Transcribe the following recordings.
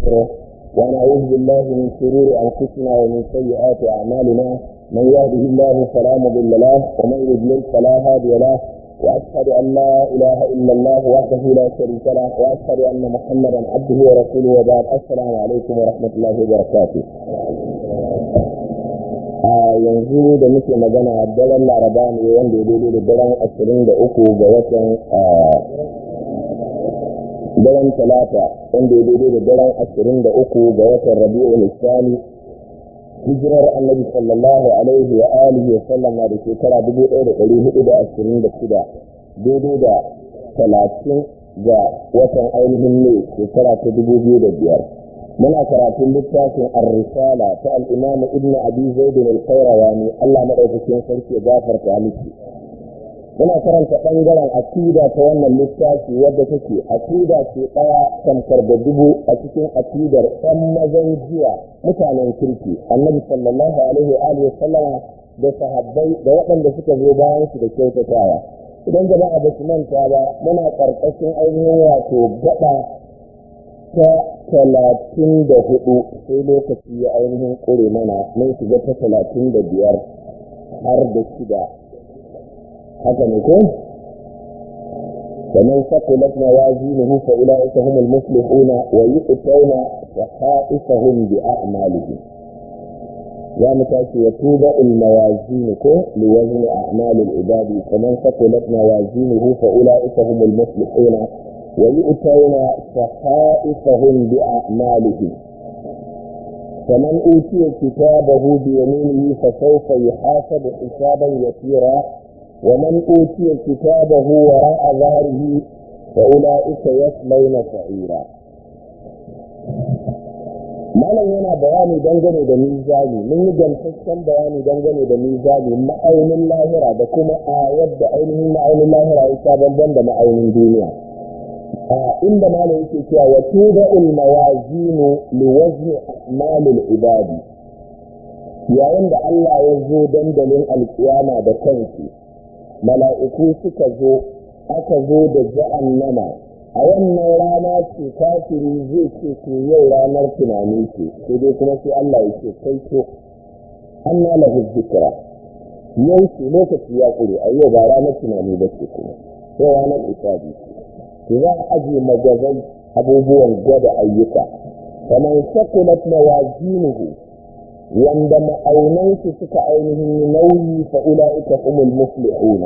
ونستغفره ونعوذ بالله من شرور أنفسنا ومن سيئات أعمالنا من يهده الله فلا مضل له ومن يضلل فلا هادي له وأشهد أن لا إله إلا الله وحده لا شريك له وأشهد أن محمدا عبده ورسوله وبعد السلام عليكم ورحمة الله وبركاته a yanzu da muke magana daren laraba ne wanda ya daidai da daren ashirin da uku ga watan daren talata wanda ya daidai da daren ashirin da uku ga watan rabi'ul islami hijirar annabi sallallahu alaihi wa alihi wa sallam na da shekara dubu ɗaya da ɗari hudu da ashirin da shida daidai da talatin ga watan ainihin ne shekara ta dubu biyu da biyar muna karatun littafin ar-risala ta al-imam ibn abi zaid al-qayrawani Allah madaukakin sarki ya gafarta miki muna karanta bangaren akida ta wannan littafi wadda take akida ce daya tamkar da dubu a cikin akidar ɗan mazan jiya mutanen kirki annabi sallallahu alaihi wa alihi sallama da sahabbai da waɗanda suka zo bayan su da kyautatawa idan jama'a ba su manta ba muna ƙarƙashin ainihin wato gaba ta talatin da hudu sai lokaci ya ainihin ƙure mana mun shiga ta talatin da biyar har da shida haka ne ko ومن ثقلت موازينه فأولئك هم المفلحون ويؤتون صحائفهم بأعمالهم يا متاشي يتوب الموازين لوزن أعمال العباد فمن ثقلت موازينه فأولئك هم المفلحون ويؤتون صحائفهم بأعمالهم فمن أوتي كتابه بيمينه فسوف يحاسب حسابا يسيرا ومن أوتي كتابه وراء ظهره فأولئك يصلون سعيرا malam yana bayani dangane da mizani mun yi gamsassan bayani dangane da mizani ma'aunin lahira da kuma a yadda ainihin ma'aunin lahira ya sha bamban da ma'aunin duniya a inda malam yake cewa wa tuda'ul mawazinu li wazni a'malil ibadi yayin da Allah ya zo dandalin alkiyama da kansu mala'iku suka zo aka zo da jahannama a wannan rana ce kafiri zai ce ko yau ranar tunani ce sai dai kuma sai Allah ya ce kai to anna lahu dhikra yau ce lokaci ya kure a yau ba ranar tunani ba ce kuma sai ranar isabi to za a aje magazai abubuwan gwada ayyuka kamar sakulat mawazinuhu wanda ma'aunansu suka ainihin nauyi fa ula'ika humul muflihuna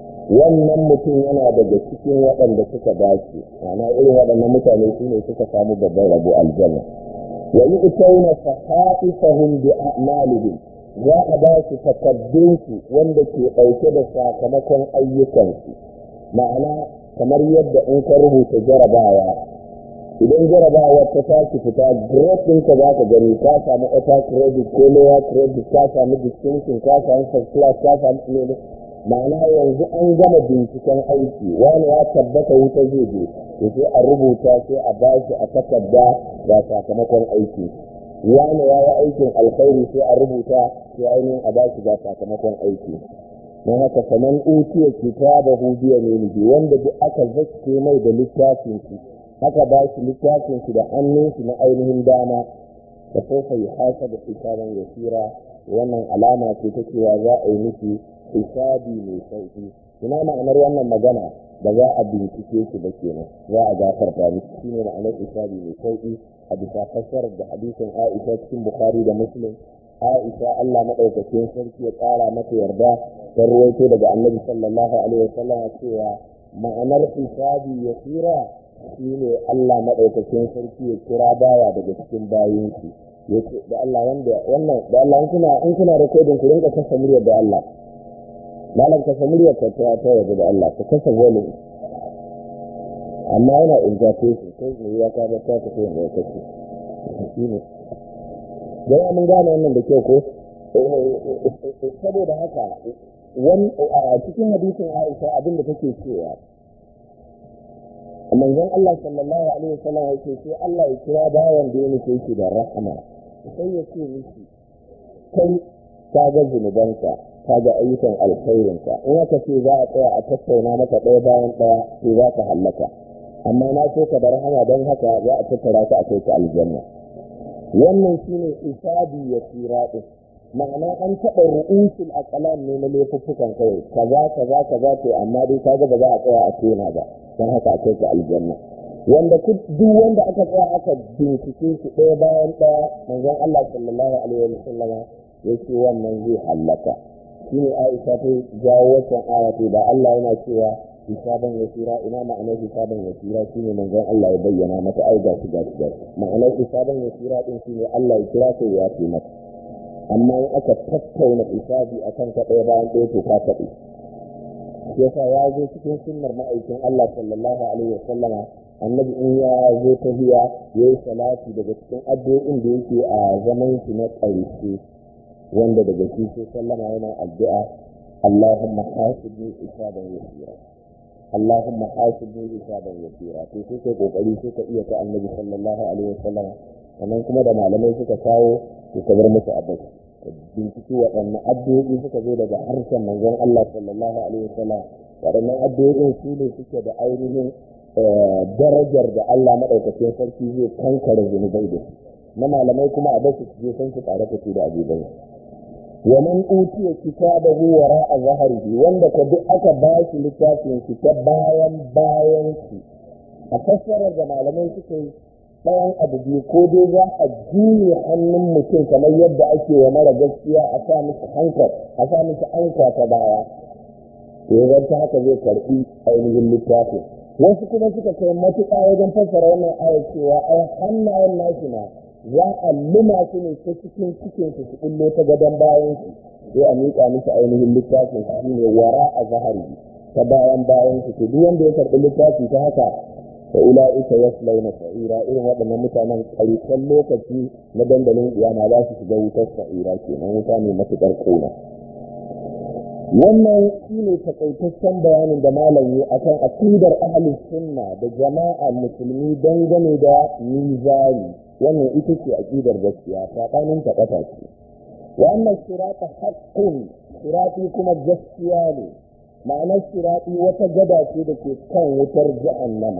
wannan mutum yana daga cikin waɗanda suka dace ma'ana irin waɗannan mutane su ne suka samu babban rabo aljanna wa yu'tawna sahaifahum bi a'malihim za a ba su takaddunsu wanda ke ɗauke da sakamakon ayyukansu ma'ana kamar yadda in ka rubuta jarabawa idan jarabawa ta tashi fita grade ɗinka za ka gani ka samu upper credit ko lower credit ka samu distinction ka samu first class ka samu ne ma'ana yanzu an gama binciken aiki wani ya tabbata wuta zai je to sai a rubuta sai a bashi a takarda ga sakamakon aiki wani ya yi aikin alkhairi sai a rubuta sai ainihin a bashi ga sakamakon aiki don haka saman utiya kitabahu biya ne wanda duk aka zaske mai da littafin shi haka ba shi littafin shi da hannun shi na ainihin dama da sofa ya hasa da hisaban yasira wannan alama ce ta cewa za a yi miki hisabi mai sauki ina ma'anar wannan magana ba za a bincike shi ba kenan za a gafarta miki shine ma'anar hisabi mai sauki a bisa fassarar da hadisin Aisha cikin Bukhari da Muslim Aisha Allah madaukakin sarki ya ƙara mata yarda ta ruwaito daga Annabi sallallahu alaihi wasallam cewa ma'anar hisabi yasira shi ne Allah maɗaukakin sarki ya kira baya daga cikin bayinsu ya ce da Allah wanda wannan da Allah in kuna in kuna rekodin ku rinka kasa muryar da Allah malam kasa muryar ka ta ta yaga da Allah ka kasa volume amma yana interpretation kai ne ya ka ba ta ka kai da kake shi ne dan mun gane wannan da kyau ko saboda haka wani a cikin hadisin Aisha abin da take cewa manzon Allah sallallahu alaihi wasallam yake sai Allah ya kira bawan da yake yake da rahama sai ya ce miki kai ka ga zunubanka ka ga ayyukan alkhairinka in aka ce za a tsaya a tattauna maka ɗaya bayan ɗaya sai za ka hallaka amma na so ka da rahama don haka za a tattara ka a kai ka aljanna wannan shine isabi ya tsira din ma'ana an taɓa ru'usul aqlam ne na laifuffukan kawai kaza kaza kaza to amma dai kaga ba za a tsaya a tona ba don haka a kai ka aljanna wanda duk wanda aka tsaya aka bincike shi ɗaya bayan ɗaya manzon Allah sallallahu alaihi wa sallama yake wannan zai hallaka shine Aisha ta jawo wancan aya to da Allah yana cewa hisaban yasira ina ma'anar hisaban yasira shine manzon Allah ya bayyana mata ai ga shi ga shi ma'anar hisaban yasira din shine Allah ya kira sai ya ce mata amma in aka tattauna hisabi akan ka ɗaya bayan ɗaya to ka taɓe yasa ya zo cikin sunnar ma'aikin Allah sallallahu alaihi wa sallama annabi in ya zo ta hiya ya yi salati daga cikin addu'o'in da yake a zaman shi na ƙarshe wanda daga shi sai sallama yana addu'a Allahumma hasibni hisaban yasira Allahumma hasibni hisaban yasira to sai kai kokari sai ka iya ta annabi sallallahu alaihi wasallam sannan kuma da malamai suka kawo to ka bar musu abai binciki waɗannan addu'o'i suka zo daga harshen manzon Allah sallallahu alaihi wasallam waɗannan addu'o'in su ne suke da ainihin darajar da Allah maɗaukacin sarki zai kankare zunubai da na malamai kuma a basu je san su tare da su da abubai wa man utiya kitabahu wara a zaharihi wanda ka duk aka ba shi littafin shi ta bayan bayan shi a fassarar da malamai suka yi ɗayan abu biyu ko dai za a juye hannun mutum kamar yadda ake wa mara gaskiya a sa miki hankal a sa miki anka ta baya to ta haka zai karɓi ainihin littafin wasu kuma suka kai matuƙa wajen fassara wannan ayar cewa ai hannayen nashi na za a luma su ne ta cikin cikin su su kullo ta gadon bayan su sai a miƙa musu ainihin littafin shi ne wara a zahari ta bayan bayan su duk wanda ya karɓi littafi ta haka fa ula'ika yaslawna sa'ira irin waɗannan mutanen ƙarshen lokaci na dandalin iyama za su shiga wutar sa'ira kenan wuta ne matuƙar ƙona wannan shine takaitaccen bayanin da malam yi akan aqidar ahli sunna da jama'a musulmi dangane da mizani wannan ita ce aqidar gaskiya tsakanin ta kata ce wa anna sirata haqqun sirati kuma gaskiya ne ma'anar sirati wata gada ce da ke kan wutar jahannama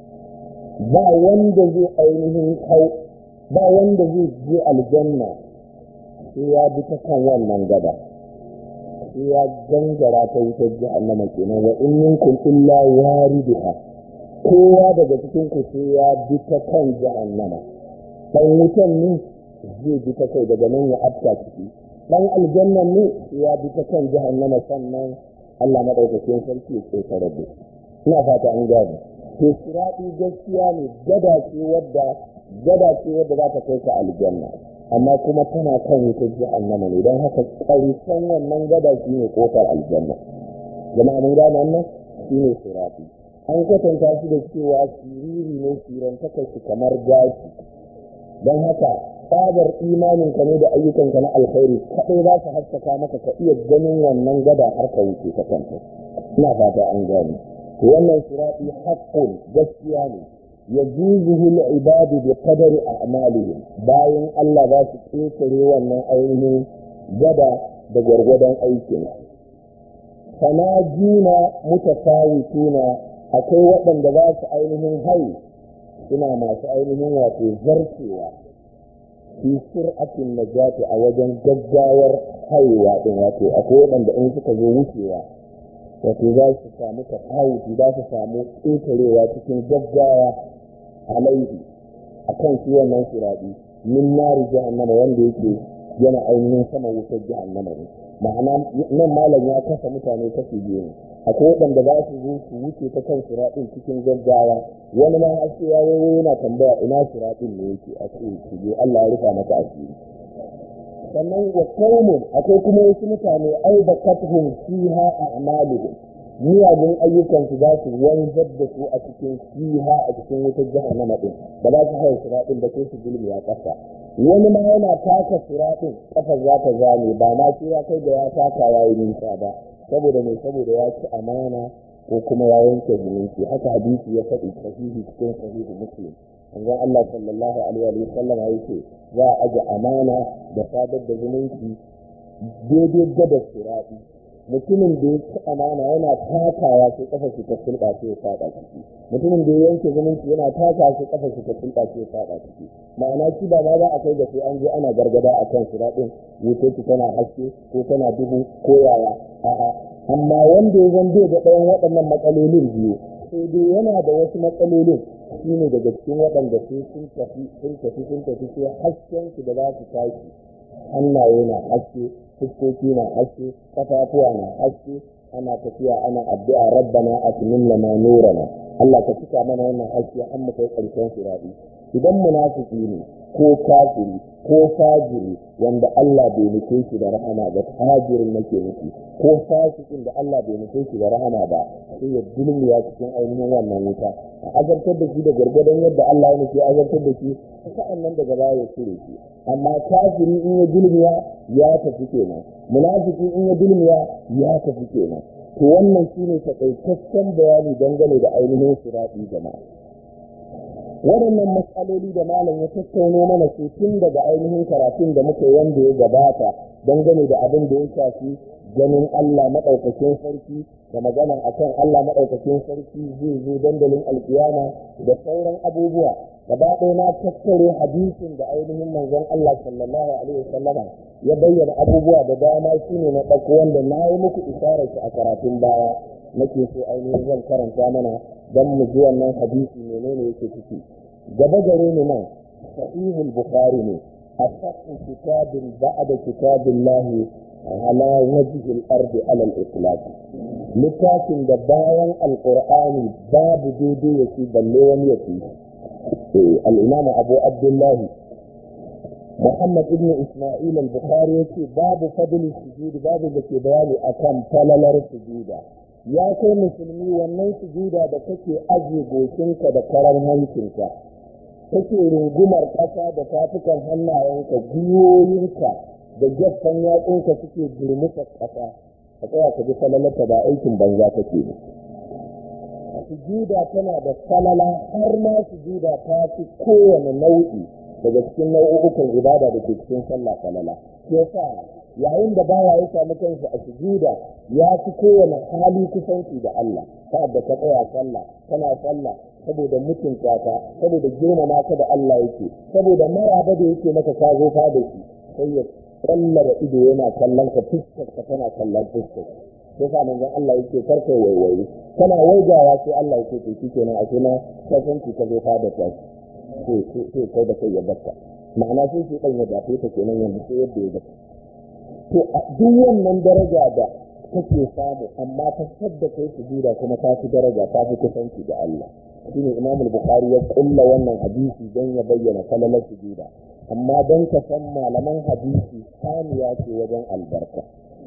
ba wanda zai ainihin hau ba wanda zai je aljanna sai ya bi ta kan wannan gada sai ya gangara ta wutar jahannama kenan wa in minkum illa wariduha kowa daga cikin ku sai ya bi ta kan jahannama dan wutan ne zai bi ta kai daga nan ya afta ciki dan aljannan ne sai ya bi ta kan jahannama sannan Allah madaukakin sarki ya tsokare da ina fata an gane to sirati gaskiya ne gada ce wadda gada ce wadda za ta kai ka aljanna amma kuma tana kan wutar jahannama ne don haka ƙarshen wannan gada shi ne ƙofar aljanna jama'a mun gane wannan shi ne sirati an kwatanta shi da cewa siriri ne siran shi kamar gashi don haka tsabar imanin ka ne da ayyukan ka na alkhairi kaɗai za su haskaka maka ka iya ganin wannan gada har ka wuce ta kanta ina fata an gane to wannan sirati haqqun gaskiya ne يجوزه العباد بقدر أعمالهم باين الله ذات تنكري وانا أينه جدا بجرغدا أيكنا فناجين متفاوتون أكي وطن ذات أينهم هاي suna masu ainihin wato zarcewa fi sur'atin najati a wajen gaggawar haihuwa din wato akwai waɗanda in suka zo wucewa wato za su samu tafawuti za su samu ƙetarewa cikin gaggawa alaihi a kan shi wannan siraɗi min nari jahannama wanda yake yana ainihin sama wutar jahannama ne ma'ana nan malam ya kasa mutane kashi biyu ne akwai waɗanda za su zo su wuce ta kan siraɗin cikin gaggawa wani ma har sai ya wayo yana tambaya ina siraɗin ne yake a ce su je Allah ya rufa maka asiri sannan wa qaumun akwai kuma wasu mutane ai da katuhum fiha a'maluhum miyagun ayyukansu za su wanzar da su a cikin fiha a cikin wutar jahannama din ba za su haye siraɗin da sai su gulmi a ƙasa wani ma yana taka siraɗin ƙafar za ta zame ba ma sai ya kai da ya taka ya yi nisa ba saboda mai saboda ya ci amana ko kuma ya yanke zumunci haka hadisi ya faɗi sahihi cikin sahihi muslim manzon Allah sallallahu alaihi wa sallam ya ce za a aje amana da sadar da zumunci daidai gada siraɗi mutumin da ya ci amana yana takawa sai kafa shi ta sulɓa sai ya faɗa ciki mutumin da ya yanke zumunci yana takawa sai kafa shi ta sulɓa sai ya faɗa ciki ma'ana shi ba ma za a kai da sai an je ana gargada a kan shi daɗin wuce tana haske ko tana duhu ko yaya a'a amma wanda ya zan bai da ɗayan waɗannan matsalolin biyu sai dai yana da wasu matsalolin shine daga cikin waɗanda sai sun tafi sun tafi sun tafi sai hasken su da za su tashi hannaye na haske fuskoki na haske kafafuwa na haske ana tafiya ana addu'a rabbana atmin lana nurana Allah ka cika mana wannan haske an mu kai karshen sirati idan munafiki ne ko kafiri ko fajiri wanda Allah bai nufe shi da rahama ba fajirin nake nufi ko fasikin da Allah bai nufe shi da rahama ba sai ya dulmiya cikin ainihin wannan wuta a azabtar da shi da gwargwadon yadda Allah ya nufi azabtar da shi sa'an nan daga baya ya cire shi amma kafiri in ya dulmiya ya tafi kenan munafiki in ya dulmiya ya tafi kenan to wannan shine takaitaccen bayani dangane da ainihin sirati jama'a waɗannan matsaloli da malam ya tattauno mana su tun daga ainihin karatun da muka wanda ya gabata dangane da abin da ya shafi ganin Allah maɗaukakin sarki da magana akan Allah maɗaukakin sarki zai zo dandalin alkiyama da sauran abubuwa gaba ɗaya na tattare hadisin da ainihin manzon Allah sallallahu alaihi wasallama ya bayyana abubuwa da dama shine na ɗauko wanda na yi muku isharar shi a karatun baya nake so ainihin zan karanta mana don mu ji wannan hadisi menene yake ciki gaba gare ni nan sahihul bukhari ne asahhu kitabin ba'da kitabillahi ala wajhi al-ardi ala al-itlaq littafin da bayan alqur'ani babu daidai yake balle wani yake al-imam abu abdullah محمد ابن اسماعيل البخاري يقول باب فضل السجود باب da ke bayani akan falalar sujuda ya kai musulmi wannan sujuda da kake aje goshinka da karar hancinka kake rungumar ƙasa da tafukan hannayenka gwiwoyinka da gefen yatsunka suke durmuka ƙasa ka tsaya ka ji falalarta ba aikin banza kake ne sujuda tana da falala har ma sujuda ta fi kowane nau'i daga cikin nau'ukan ibada da ke cikin sallah falala shi yasa yayin da baya ya samu kansa a sujuda ya fi kowane hali kusanci da Allah sa'ad da ka tsaya sallah kana sallah saboda mutunta ka saboda girmama ka da Allah yake saboda maraba da yake maka ka zo fa da shi sai ya kallara ido yana kallon ka fuskar ka tana kallon fuskar sai sa manzon Allah yake karka waiwayi kana waigawa sai Allah yake to shikenan a kuma kasanci ka zo fa da ta sai kai da kai ya baka ma'ana sai shi dan ya dafe ta kenan yanzu sai yadda ya baka to a duk wannan daraja da kake samu amma ta sadda kai sujuda kuma ta fi daraja ta fi kusanci da Allah shine Imam al-Bukhari ya kulla wannan hadisi don ya bayyana falalar sujuda amma don ka san malaman hadisi saniya ce wajen albarka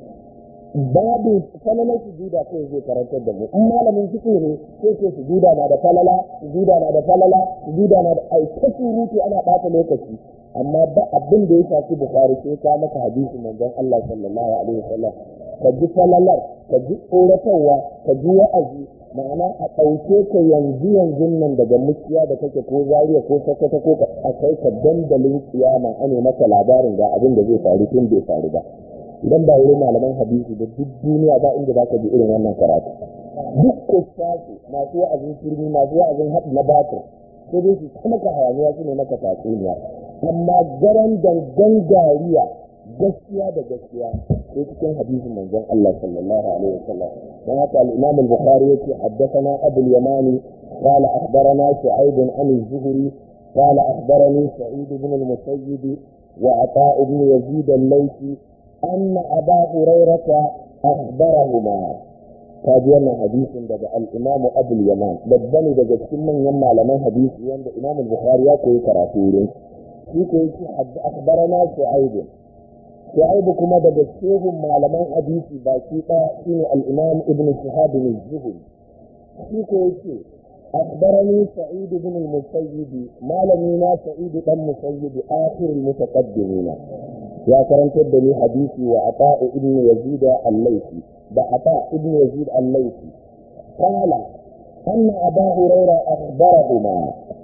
babu falalar sujuda kai zai karantar da mu in malamin fiqh ne sai ce sujuda na da falala sujuda na da falala sujuda na da aika surutu ana bata lokaci amma ba abin da ya shafi bukhari sai ka maka hadisin manzon Allah sallallahu alaihi wasallam ka ji falalar ka ji tsoratarwa ka ji wa'azi ma'ana a ɗauke ka yanzu yanzu nan daga mukiya da kake ko zariya ko sokoto ko a kai ka dandalin kiyama ane maka labarin ga abin da zai faru tun bai faru ba idan ba wurin malaman hadisi da duk duniya ba inda za ka ji irin wannan karatu duk kusasu masu wa'azin turmi masu wa'azin haɗu na batir sai dai su maka hayaniya su ne maka tatsuniya amma garan dangan dariya gaskiya da gaskiya sai cikin hadisin manzon Allah sallallahu alaihi wasallam dan haka al-Imam al-Bukhari yake haddathana Abu al-Yamani قال أخبرنا شعيب عن الزهري قال أخبرني سعيد بن المسيب وعطاء بن يزيد الليثي أن أبا هريرة أخبرهما kaji wannan hadisin daga al-Imam Abu al-Yaman babban daga cikin manyan malaman hadisi wanda Imam Bukhari ya koyi karatu wurin shi ko yake akhbarana Shu'aib Shu'aib kuma daga cikin malaman hadisi baki ɗaya shine al-Imam Ibn Shihab az-Zuhri shi ko yake أخبرني سعيد بن المسيب ما لمينا سعيد بن المسيب آخر المتقدمين يا كرمت الدليل حديثي وعطاء ابن يزيد الليثي بعطاء ابن يزيد الليثي قال أن أبا هريرة أخبرهما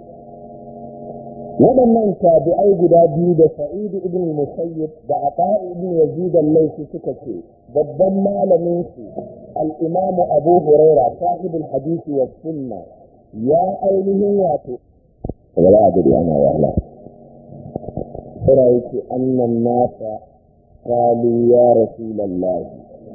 waɗannan tabi'ai guda biyu da sa'idu ibn musayyib da ata ibn yazid al-laythi suka ce babban malamin su al-imam abu huraira sahibul hadisi wa sunna ya ainihin wato wala a gari ana wahala kira yake annan nasa qalu ya rasulullahi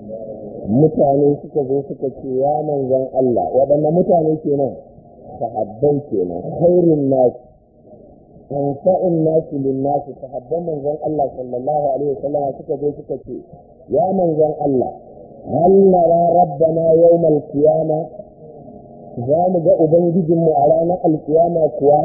mutane suka zo suka ce ya manzon Allah waɗanne mutane kenan sahabbai kenan khairun nas anfa'un nas lin nas sahabban manzon Allah sallallahu alaihi wasallam suka zo suka ce ya manzon Allah hal nara rabbana yawmal qiyama za mu ga ubangijinmu a ranar alkiyama kuwa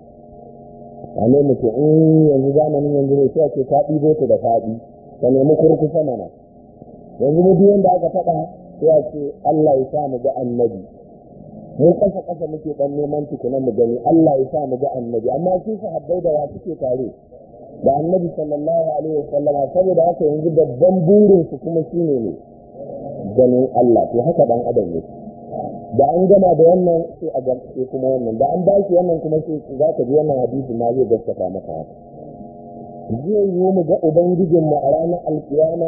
a ne mutum in yanzu zamanin yanzu ne sai ce ka ɗibo ta da faɗi ka nemi kurkusa mana yanzu mu duk wanda aka faɗa sai a ce Allah ya sa mu ga annabi mu kasa kasa muke dan neman tukunan mu gani Allah ya sa mu ga annabi amma su sahabbai da wa suke tare da annabi sallallahu alaihi wasallama saboda haka yanzu babban burin su kuma shine ne ganin Allah to haka dan adam ne da an gama da wannan sai a gamsu kuma wannan da an ba shi wannan kuma sai za ka ji wannan hadisi ma zai gaskata maka haka zai yi mu ga ubangijinmu a ranar alkiyama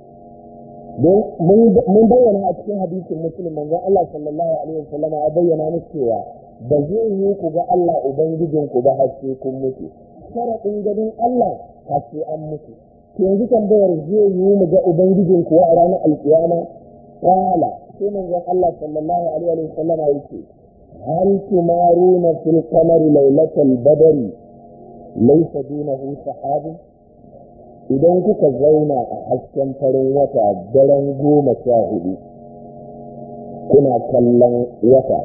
don mun bayyana a cikin hadisin muslim manzon Allah sallallahu alaihi wasallam ya bayyana musu cewa ba zai yi ku ga Allah ubangijin ku ba har sai kun mutu sharadin ganin Allah har sai an mutu to yanzu tambayar zai yi mu ga ubangijin ku a ranar alkiyama qala sai manzon Allah sallallahu alaihi wasallam ya ce hal tumaruna fil qamari lailatal badri laysa dunahu sahabun idan kuka zauna a hasken farin wata daren goma sha hudu kuna kallon wata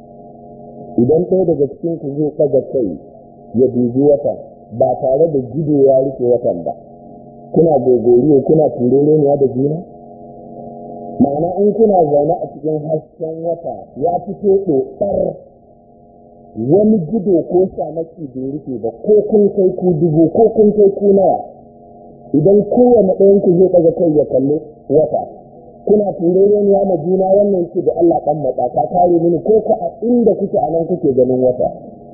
idan ɗaya daga cikin ku zai ɗaga kai ya dubi wata ba tare da gido ya rufe watan ba kuna gogoriyo kuna turereniya da juna ma'ana in kuna zaune a cikin hasken wata ya fito ɗoɗar wani gido ko shamaki bai rufe ba ko kun kai ku dubu ko kun kai ku nawa idan kowane ɗayan ku zai ɗaga kai ya kalli wata kuna turereniya ma juna wannan yake da Allah ɗan matsa ka kare mini ko ka a inda kuke a nan kuke ganin wata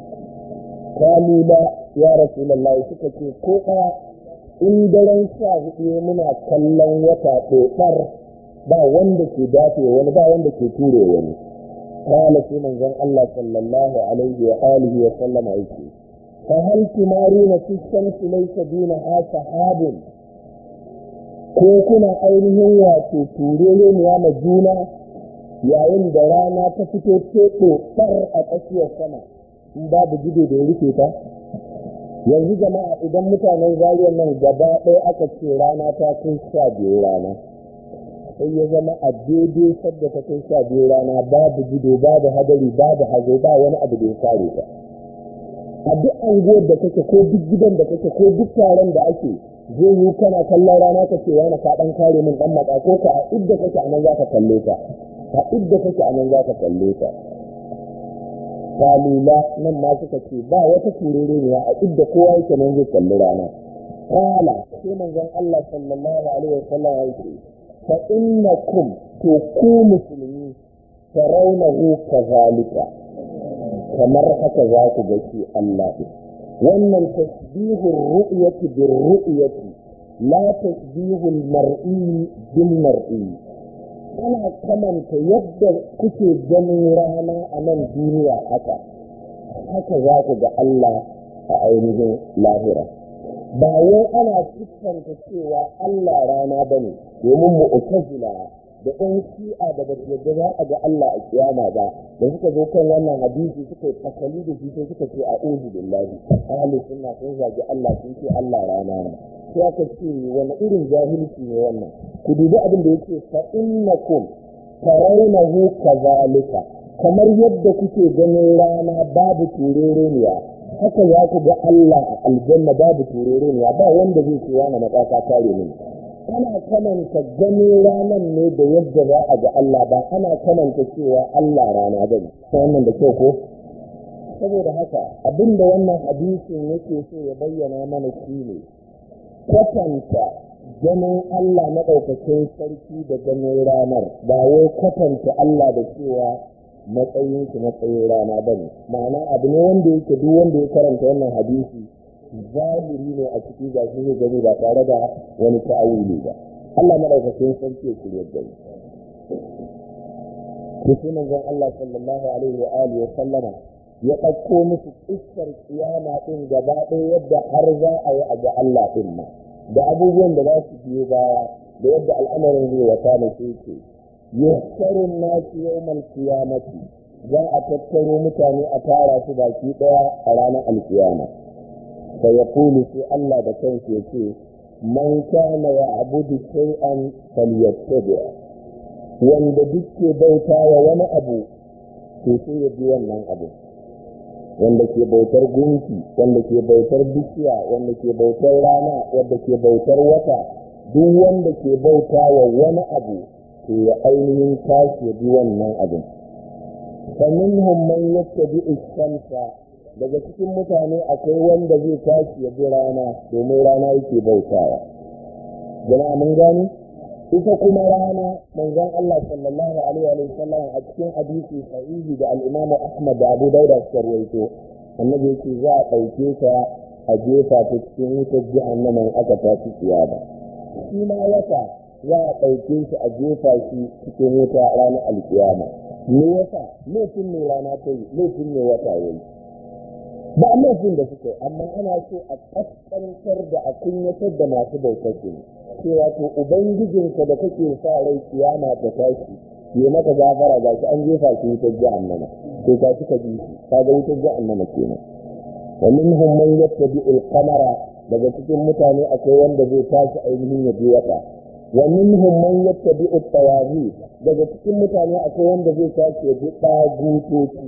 kalila ya rasulallah suka ce ko ɗaya in daren sha hudu muna kallon wata ɗoɗar ba wanda ke dafe wani ba wanda ke ture wani kala sai manzon Allah sallallahu alaihi wa alihi wa sallama yake فهل تمارون في الشمس ليس دونها سحاب ko kuna ainihin wato turere ne ma juna yayin da rana ta fito teɗo tsar a tsakiyar sama in babu gido da ya rufe ta yanzu jama'a idan mutanen zariyar nan gaba ɗaya aka ce rana ta kai sha biyu rana sai ya zama a daidai sadda ta kai sha biyu rana babu gido babu hadari babu hazo ba wani abu da ya kare ta a duk anguwar da kake ko duk gidan da kake ko duk taron da ake zai yi kana kallon rana ka ce wani ka dan kare min dan matsa ko ka a idda kake anan za ka kalle ta a idda kake anan za ka kalle ta kalila nan ma suka ce ba wata turere ne a idda kowa yake nan zai kalli rana kala sai manzon Allah sallallahu alaihi wasallam ya ce fa innakum to ku musulmi tarawnahu kazalika kamar haka za ku ga shi Allah wannan tasbihun ru'yati bir ru'yati la tasbihul mar'i bil mar'i ana kamanta yadda kuke ganin rana a nan duniya haka haka za ku ga Allah a ainihin lahira ba wai ana siffanta cewa Allah rana bane domin mu'tazila da ɗan shi'a da ba su yadda za a ga Allah a kiyama ba da suka zo kan wannan hadisi suka yi fasali da shi sai suka ce a uzu billahi ahli sunna sun zagi Allah sun ce Allah rana ne sai aka ce wani irin jahilci ne wannan ku dubi abin da yake fa innakum tarawnahu kazalika kamar yadda kuke ganin rana babu turereniya haka za ku ga Allah a aljanna babu turereniya ba wanda zai ce wani matsaka kare mini ana kamanta ganin ranar ne da yadda za a ga Allah ba ana kamanta cewa Allah rana ba ne wannan da kyau ko saboda haka abinda wannan hadisin yake so ya bayyana mana shi ne kwatanta ganin Allah na ɗaukakin sarki da ganin ranar ba wai kwatanta Allah da cewa matsayin shi matsayin rana ba ne ma'ana abu ne wanda yake duk wanda ya karanta wannan hadisi zahiri ne a ciki ga shi gani ba tare da wani ta'awili ba Allah madaukakin sarki ya shirya da mu to sai manzon Allah sallallahu alaihi wa alihi wa sallama ya ɗauko musu iskar kiyama ɗin gaba ɗaya yadda har za a yi a ga Allah ɗin ma da abubuwan da za su biyo baya da yadda al'amarin zai wata na sai ce yahsarun nasu yawmal qiyamati za a tattaro mutane a tara su baki ɗaya a ranar alkiyama sai ya kulu sai Allah da kansa ya ce man kana ya abudu shay'an falyattabi wanda duk ke bauta wa wani abu to sai ya bi wannan abu wanda ke bautar gunki wanda ke bautar bishiya wanda ke bautar rana wanda ke bautar wata duk wanda ke bauta wa wani abu to ya ainihin tashi ya bi wannan abin faminhum man yattabi shamsa daga cikin mutane akwai wanda zai tashi ya bi rana domin rana yake bautawa jama'a mun gani ita kuma rana manzon Allah sallallahu alaihi wa sallam a cikin hadisi sahihi da al-Imam Ahmad da Abu Dawud suka rawaito annabi yake za a ɗauke ta a jefa ta cikin wutar jahannama in aka tashi kiyama shi ma wata za a ɗauke shi a jefa shi cikin wuta ranar alkiyama me yasa laifin ne rana ta yi laifin ne wata ya yi ba laifin da suka yi amma ana so a kaskantar da a kunyatar da masu bautar su ne cewa to ubangijinka da kake sa rai kiyama ta tashi ya maka gafara ga shi an jefa shi wutar jahannama to ka cika ji shi kaga wutar jahannama kenan wa minhum man yattabi'ul qamara daga cikin mutane akwai wanda zai tashi ainihin ya bi wata wa minhum man yattabi'u tawazi daga cikin mutane akwai wanda zai tashi ya bi dagutoci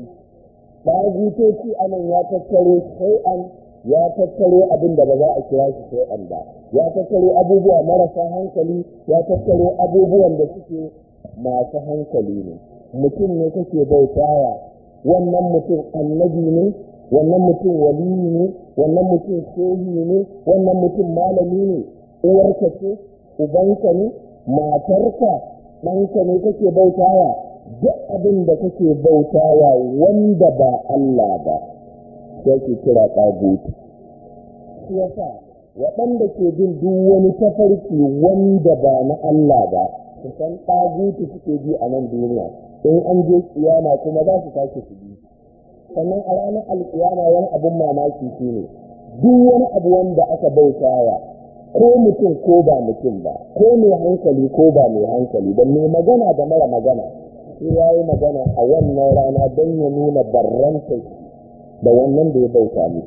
dagutoci anan ya tattaro shay'an ya tattaro abin da ba za a kira shi shay'an ba ya tattaro abubuwa marasa hankali ya tattaro abubuwan da suke masu hankali ne mutum ne kake bautawa wannan mutum annabi ne wannan mutum waliyi ne wannan mutum shehi ne wannan mutum malami ne uwarka ce ubanka ne matarka ɗanka ne kake bautawa duk abin da kake bautawa wanda ba Allah ba sai ke kira ɗagutu shi yasa waɗanda ke bin duk wani tafarki wanda ba na Allah ba su san ɗagutu suke ji a nan duniya in an je kiyama kuma za su tashi su bi sannan a ranar alkiyama wani abin mamaki shi ne duk wani abu wanda aka bautawa ko mutum ko ba mutum ba ko mai hankali ko ba mai hankali ba mai magana da mara magana sai ya yi magana a wannan rana don ya nuna barranta da wannan da ya bauta ne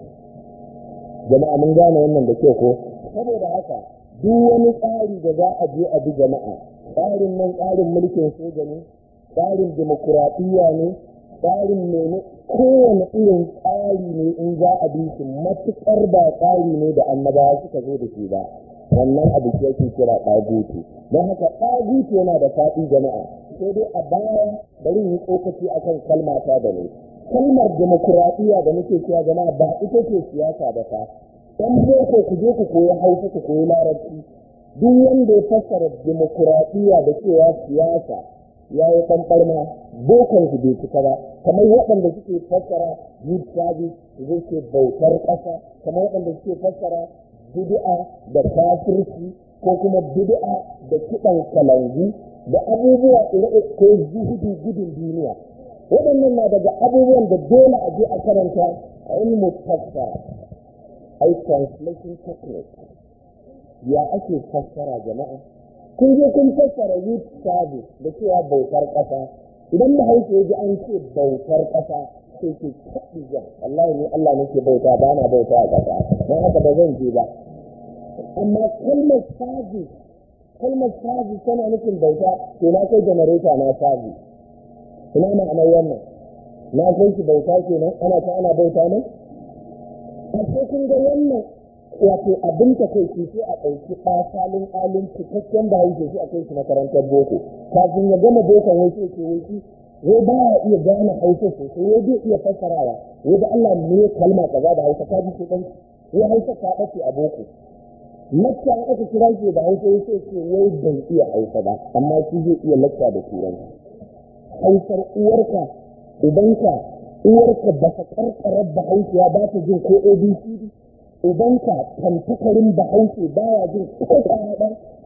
jama'a mun gane wannan da kyau ko saboda haka duk wani tsari da za a je a bi jama'a tsarin nan tsarin mulkin soja ne tsarin demokuraɗiyya ne tsarin mene kowane irin tsari ne in za a bi shi matuƙar ba tsari ne da annabawa suka zo da shi ba wannan abu ke yake kira ɗagutu don haka ɗagutu yana da faɗi jama'a sai dai a baya bari yi tsokaci akan kalma ta da ne kalmar demokuraɗiyya da muke cewa jama'a ba ita ce siyasa da fa dan boko ku je ku koyi hausa ku koyi larabci duk wanda ya fassara demokuraɗiyya da cewa siyasa ya yi ɓanɓarma bokon su bai cika ba kamar waɗanda suke fassara youth service zai ce bautar ƙasa kamar waɗanda suke fassara bid'a da kafirci ko kuma bid'a da kiɗan kalangu da abubuwa ire ko zuhudu gudun duniya waɗannan na daga abubuwan da dole a je a karanta a ilmu fassara ai translation technique ya ake fassara jama'a kun je kun fassara youth service da cewa bautar ƙasa idan da hausa ya ji an ce bautar ƙasa sai ke kaɗi jan Allah ne Allah nake bauta ba na bauta a ƙasa don haka ba zan je ba amma kalmar service kalmar service tana nufin bauta to na kai janareta na service ina ma'anar wannan na kai shi bauta kenan ana ta ana bauta ne a kun ga wannan wato abin ta kai shi sai a ɗauki ɗasalin alin cikakken da hauke shi a kai shi makarantar boko kafin ya gama bokon wai sai ce wai shi wai ba ya iya gane hausa sosai wai zai iya fassarawa wai da Allah ne kalma kaza da hausa ka ji shi ɗan wai hausa ka ɗace a boko lacca an aka kira shi da hausa wai sai ce wai ban iya hausa ba amma shi zai iya lacca da turanci hausar uwarka ubanka uwarka ba ta karkarar bahaushiya ba ta jin ko abcd ubanka tantakarin bahaushe baya jin ko ɗaya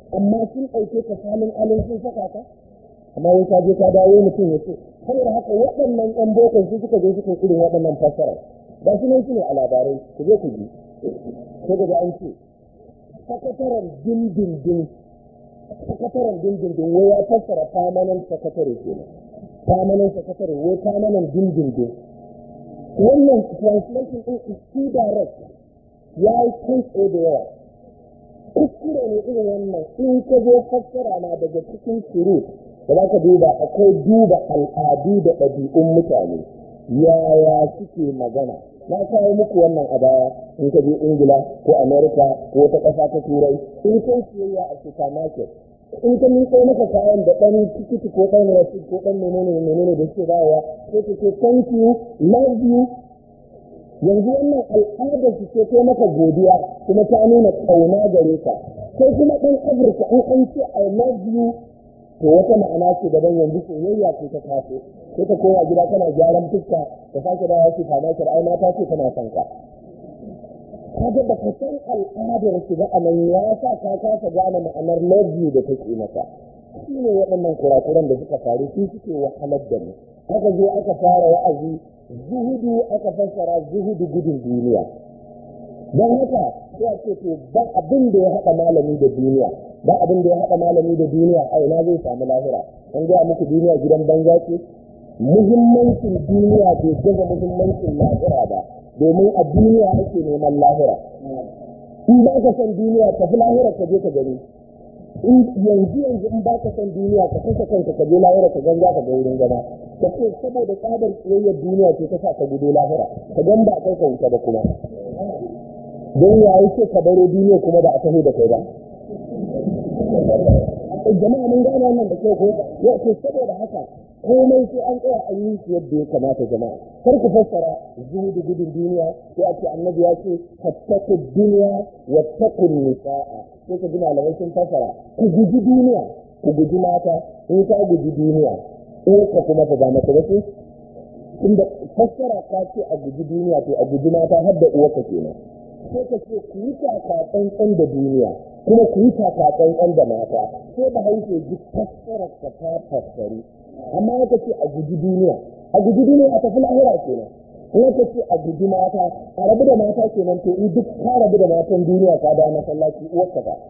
amma sun ɗauke ka salin alin sun saka ka amma wai ka je ka dawo mutum ya ce saboda haka waɗannan ɗan bokon su suka je suka irin waɗannan fassara ba su nan su ne a labarai ku je ku ji ko daga an ce sakataren dindindin sakataren dindindin wai ya fassara permanent sakatare kenan permanent sakatare wai permanent dindindin wannan translation ɗin is too direct ya yi kai tsaye da yawa kuskure ne irin wannan in ka zo fassara na daga cikin shuru da za ka duba akwai duba al'adu da ɗabi'un mutane yaya suke magana na kawo muku wannan a baya in ka je ingila ko amerika ko wata ƙasa ta turai in kai siyayya a supermarket in ka miƙo maka kayan da ɗan tikiti ko ɗan rasid ko ɗan menene menene da suke bawa sai ka ce thank you love you yanzu wannan al'adar su ce kai maka godiya kuma ta nuna ƙauna gare ka sai kuma ɗan afirka in an ce i love you to wata ma'ana ce daban yanzu soyayya ce ta taso sai ka koma gida kana gyaran fuska da sake da wasu kama ki ai mata ce tana son ka kaga da ka san al'adar su ba a nan ya sa ka kasa gane ma'anar love you da take maka shi ne waɗannan kurakuran da suka faru su suke wahalar da mu aka zo aka fara wa'azi zuhudu aka fassara zuhudu gudun duniya don haka sai a ce to ba abin da ya haɗa malami da duniya ba abin da ya haɗa malami da duniya a ina zai samu lahira an gaya muku duniya gidan banza ce muhimmancin duniya bai gaza muhimmancin lahira ba domin a duniya ake neman lahira in ba ka san duniya tafi lahira ka je ka gani in yanzu yanzu in ba ka san duniya ka kashe kanka ka je lahira ka ganga ka ga wurin gaba ka ce saboda tsadar tsiyayyar duniya ce ta sa ka gudu lahira ka gan ba kai ka wuta ba kuma don ya yi ce ka baro duniya kuma da a taho da kai ba jama'a mun gane wannan da kyau ko ya ce saboda haka komai sai an tsaya an yi shi yadda ya kamata jama'a kar ku fassara zuhudu gudun duniya sai a ce annabi ya ce fattaku duniya wa takun nisa'a sai ka ji malamai sun fassara ku guji duniya ku guji mata in ka guji duniya in ka kuma ta ba mata ba ce tunda fassara ka ce a guji duniya to a guji mata har da uwarka kenan sai ka ce ku yi taka tsantsan da duniya kuma ku yi taka tsantsan da mata sai ba hauke ji fassarar ka ta fassari amma ya ce a guji duniya a guji duniya a tafi lahira kenan in ya ce a guji mata a rabu da mata kenan to in duk ka rabu da matan duniya ka da masallaci uwarka ba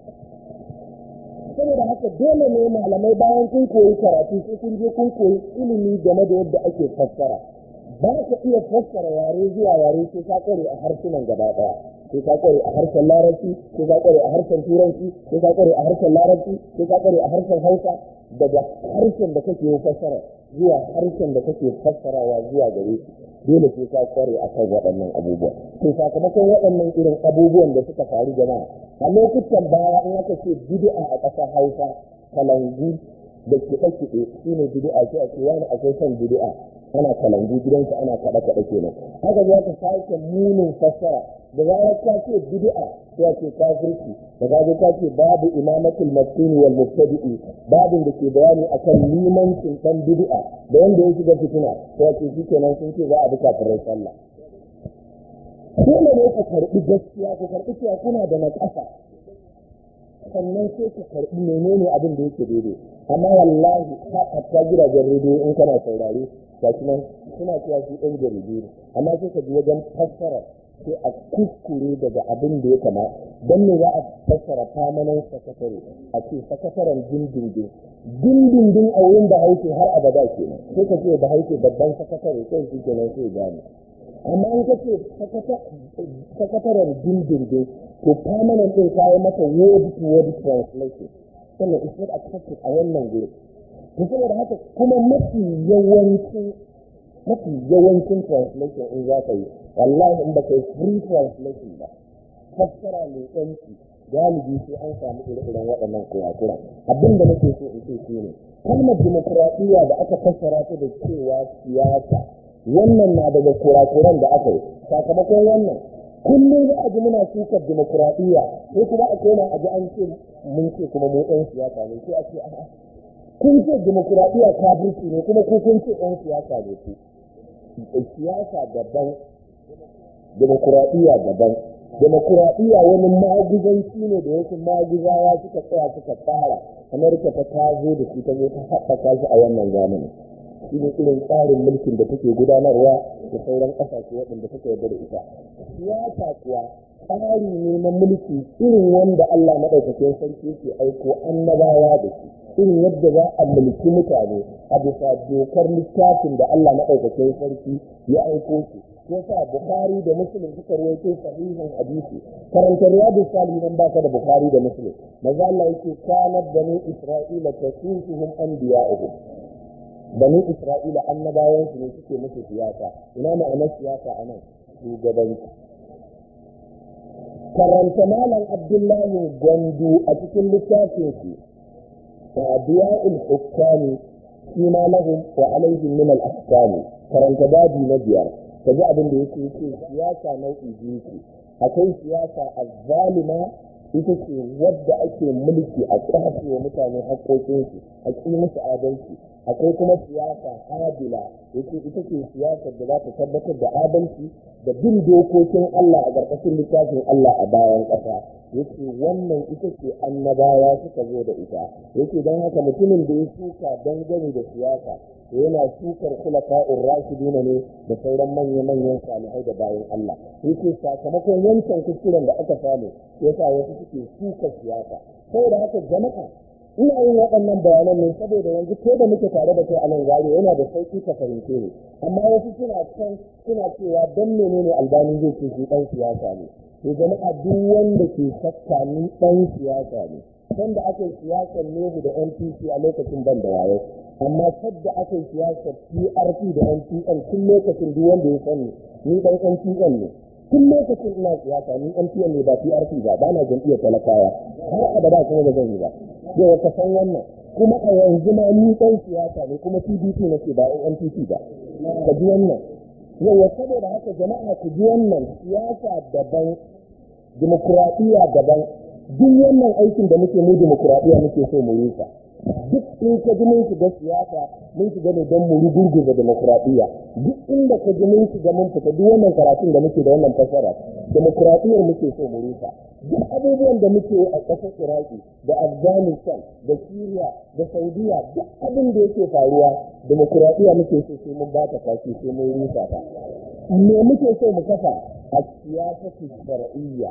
saboda haka dole ne malamai bayan kun koyi karatu sai kun je kun koyi ilimi game da yadda ake fassara ba ka iya fassara yare zuwa yare sai ka kware a harsunan gaba daya sai ka kware a harshen larabci sai ka kware a harshen turanci sai ka kware a harshen larabci sai ka kware a harshen hausa daga harshen da kake yi fassara zuwa harshen da kake fassarawa zuwa gare dole sai ka kware a kan waɗannan abubuwa to sakamakon waɗannan irin abubuwan da suka faru jama'a a lokutan baya in aka ce bid'a a ƙasar hausa kalangu da kiɗe-kiɗe shi ne bid'a sai a ce wani akwai son bid'a ana kalangu gidansa ana kaɗe-kaɗe kenan haka za ka sake munin fassara da zarar ka ce bid'a sai ce kafirci da zarar ka ce babu imamatul maskini wal mubtadi'i babin da ke bayani akan limancin dan bid'a da wanda ya shiga fitina sai ce shikenan sun ce za a bi kafirai sallah dole ne ka karɓi gaskiya ku karɓi cewa kuna da naƙasa sannan sai ku karɓi menene abin da yake daidai amma wallahi ka hatta gidajen rediyo in kana saurare ga nan suna cewa su ɗan jaridu ne amma sai ka ji wajen fassara sai a kuskure daga abin da ya kama don me za a fassara famanan sakatare a ce sakataren dindindin dindindin a wurin da hauke har abada kenan sai ka ce da hauke babban sakatare sai shi kenan sai gane amma in ka ce sakataren dindindin to permanent ɗin kayan mata word to word translation sannan is not accepted a wannan guri to saboda haka kuma mafi yawancin mafi yawancin translation in za ka yi wallahi in ba ka yi free translation ba fassara mai yanci galibi sai an samu ire-iren waɗannan kurakura abin da nake so in ce shi ne kalmar dimokuraɗiyya da aka fassara ta da cewa siyasa wannan na daga kurakuran da aka yi sakamakon wannan kullum za a ji muna sukar dimokuraɗiyya sai kuma a koma a ji an ce mun ce kuma mu ɗan siyasa ne sai a ce a'a kun ce dimokuraɗiyya kafirci ne kuma ku kun ce ɗan siyasa ne ku siyasa daban dimokuraɗiyya daban demokuraɗiyya wani maguzanci ne da wasu maguzawa suka tsaya suka tsara amurka ta tazo da shi ta zo ta haɓaka shi a wannan zamani shi ne irin tsarin mulkin da take gudanarwa da sauran ƙasashe waɗanda suka yarda da ita siyasa kuwa tsari ne na mulki irin wanda Allah maɗaukakin sarki ke aiko annabawa da shi irin yadda za a mulki mutane a bisa dokar littafin da Allah maɗaukakin sarki ya aiko su yasa Bukhari da Muslim suka rawaito sahihin hadisi karanta riyadu salihin ba ka da Bukhari da Muslim maza Allah yake kanat bani Isra'ila tasusuhum anbiya'uhum bani Isra'ila annabawan su ne suke musu siyasa ina ma'anar siyasa anan shugabanci karanta malam Abdullahi Gwandu a cikin littafin su ta'diya'ul hukami فيما لهم وعليهم من الأحكام karanta babi na biyar ka ji abin da yake ce siyasa nau'i biyu ce akwai siyasa azzalima ita ce wadda ake mulki a kwace wa mutane haƙoƙinsu a ƙi musu adalci akwai kuma siyasa adila yake ita ce siyasar da za ta tabbatar da adalci da bin dokokin Allah a ƙarƙashin littafin Allah a bayan ƙasa yake wannan ita ce annabawa suka zo da ita yake don haka mutumin da ya shuka dangane da siyasa to yana shukar khulafa'ur rashidina ne da sauran manya-manyan salihai da bayan Allah yake sakamakon wancan kuskuren da aka samu yasa wasu suke shukar siyasa saboda haka jama'a ina yin waɗannan bayanan ne saboda yanzu ko da muke tare da kai a nan gari yana da sauƙi ka fahimce ne amma wasu suna can suna cewa dan menene albani zai ce shi ɗan siyasa ne to jama'a duk wanda ke shakka ni ɗan siyasa ne sanda aka yi siyasar nehu da npc a lokacin ban da wayo amma sadda aka yi siyasar prp da npn tun lokacin duk wanda ya sani ni ɗan npn ne tun lokacin ina siyasa ni npn ne ba prp ba ba na jam'iyyar talakawa har abada kuma ba zan yi ba yau ka san wannan kuma a yanzu ma ni ɗan siyasa ne kuma pdp nake ba npc ba ka ji wannan yau saboda haka jama'a ku ji wannan siyasa daban dimokuraɗiyya daban duk wannan aikin da muke mu dimokuraɗiyya muke so mu yi sa duk in ka ji mun shiga siyasa mun shiga ne don mu rugurguza demokuraɗiyya duk inda ka ji mun shiga mun fita duk wannan karatun da muke da wannan fasara demokuraɗiyyar muke so mu rusa duk abubuwan da muke a ƙasar iraki da afghanistan da syria da saudiya duk abin da yake faruwa demokuraɗiyya muke so sai mun bata kashi sai mun rusa ta me muke so mu kafa a siyasatu shar'iyya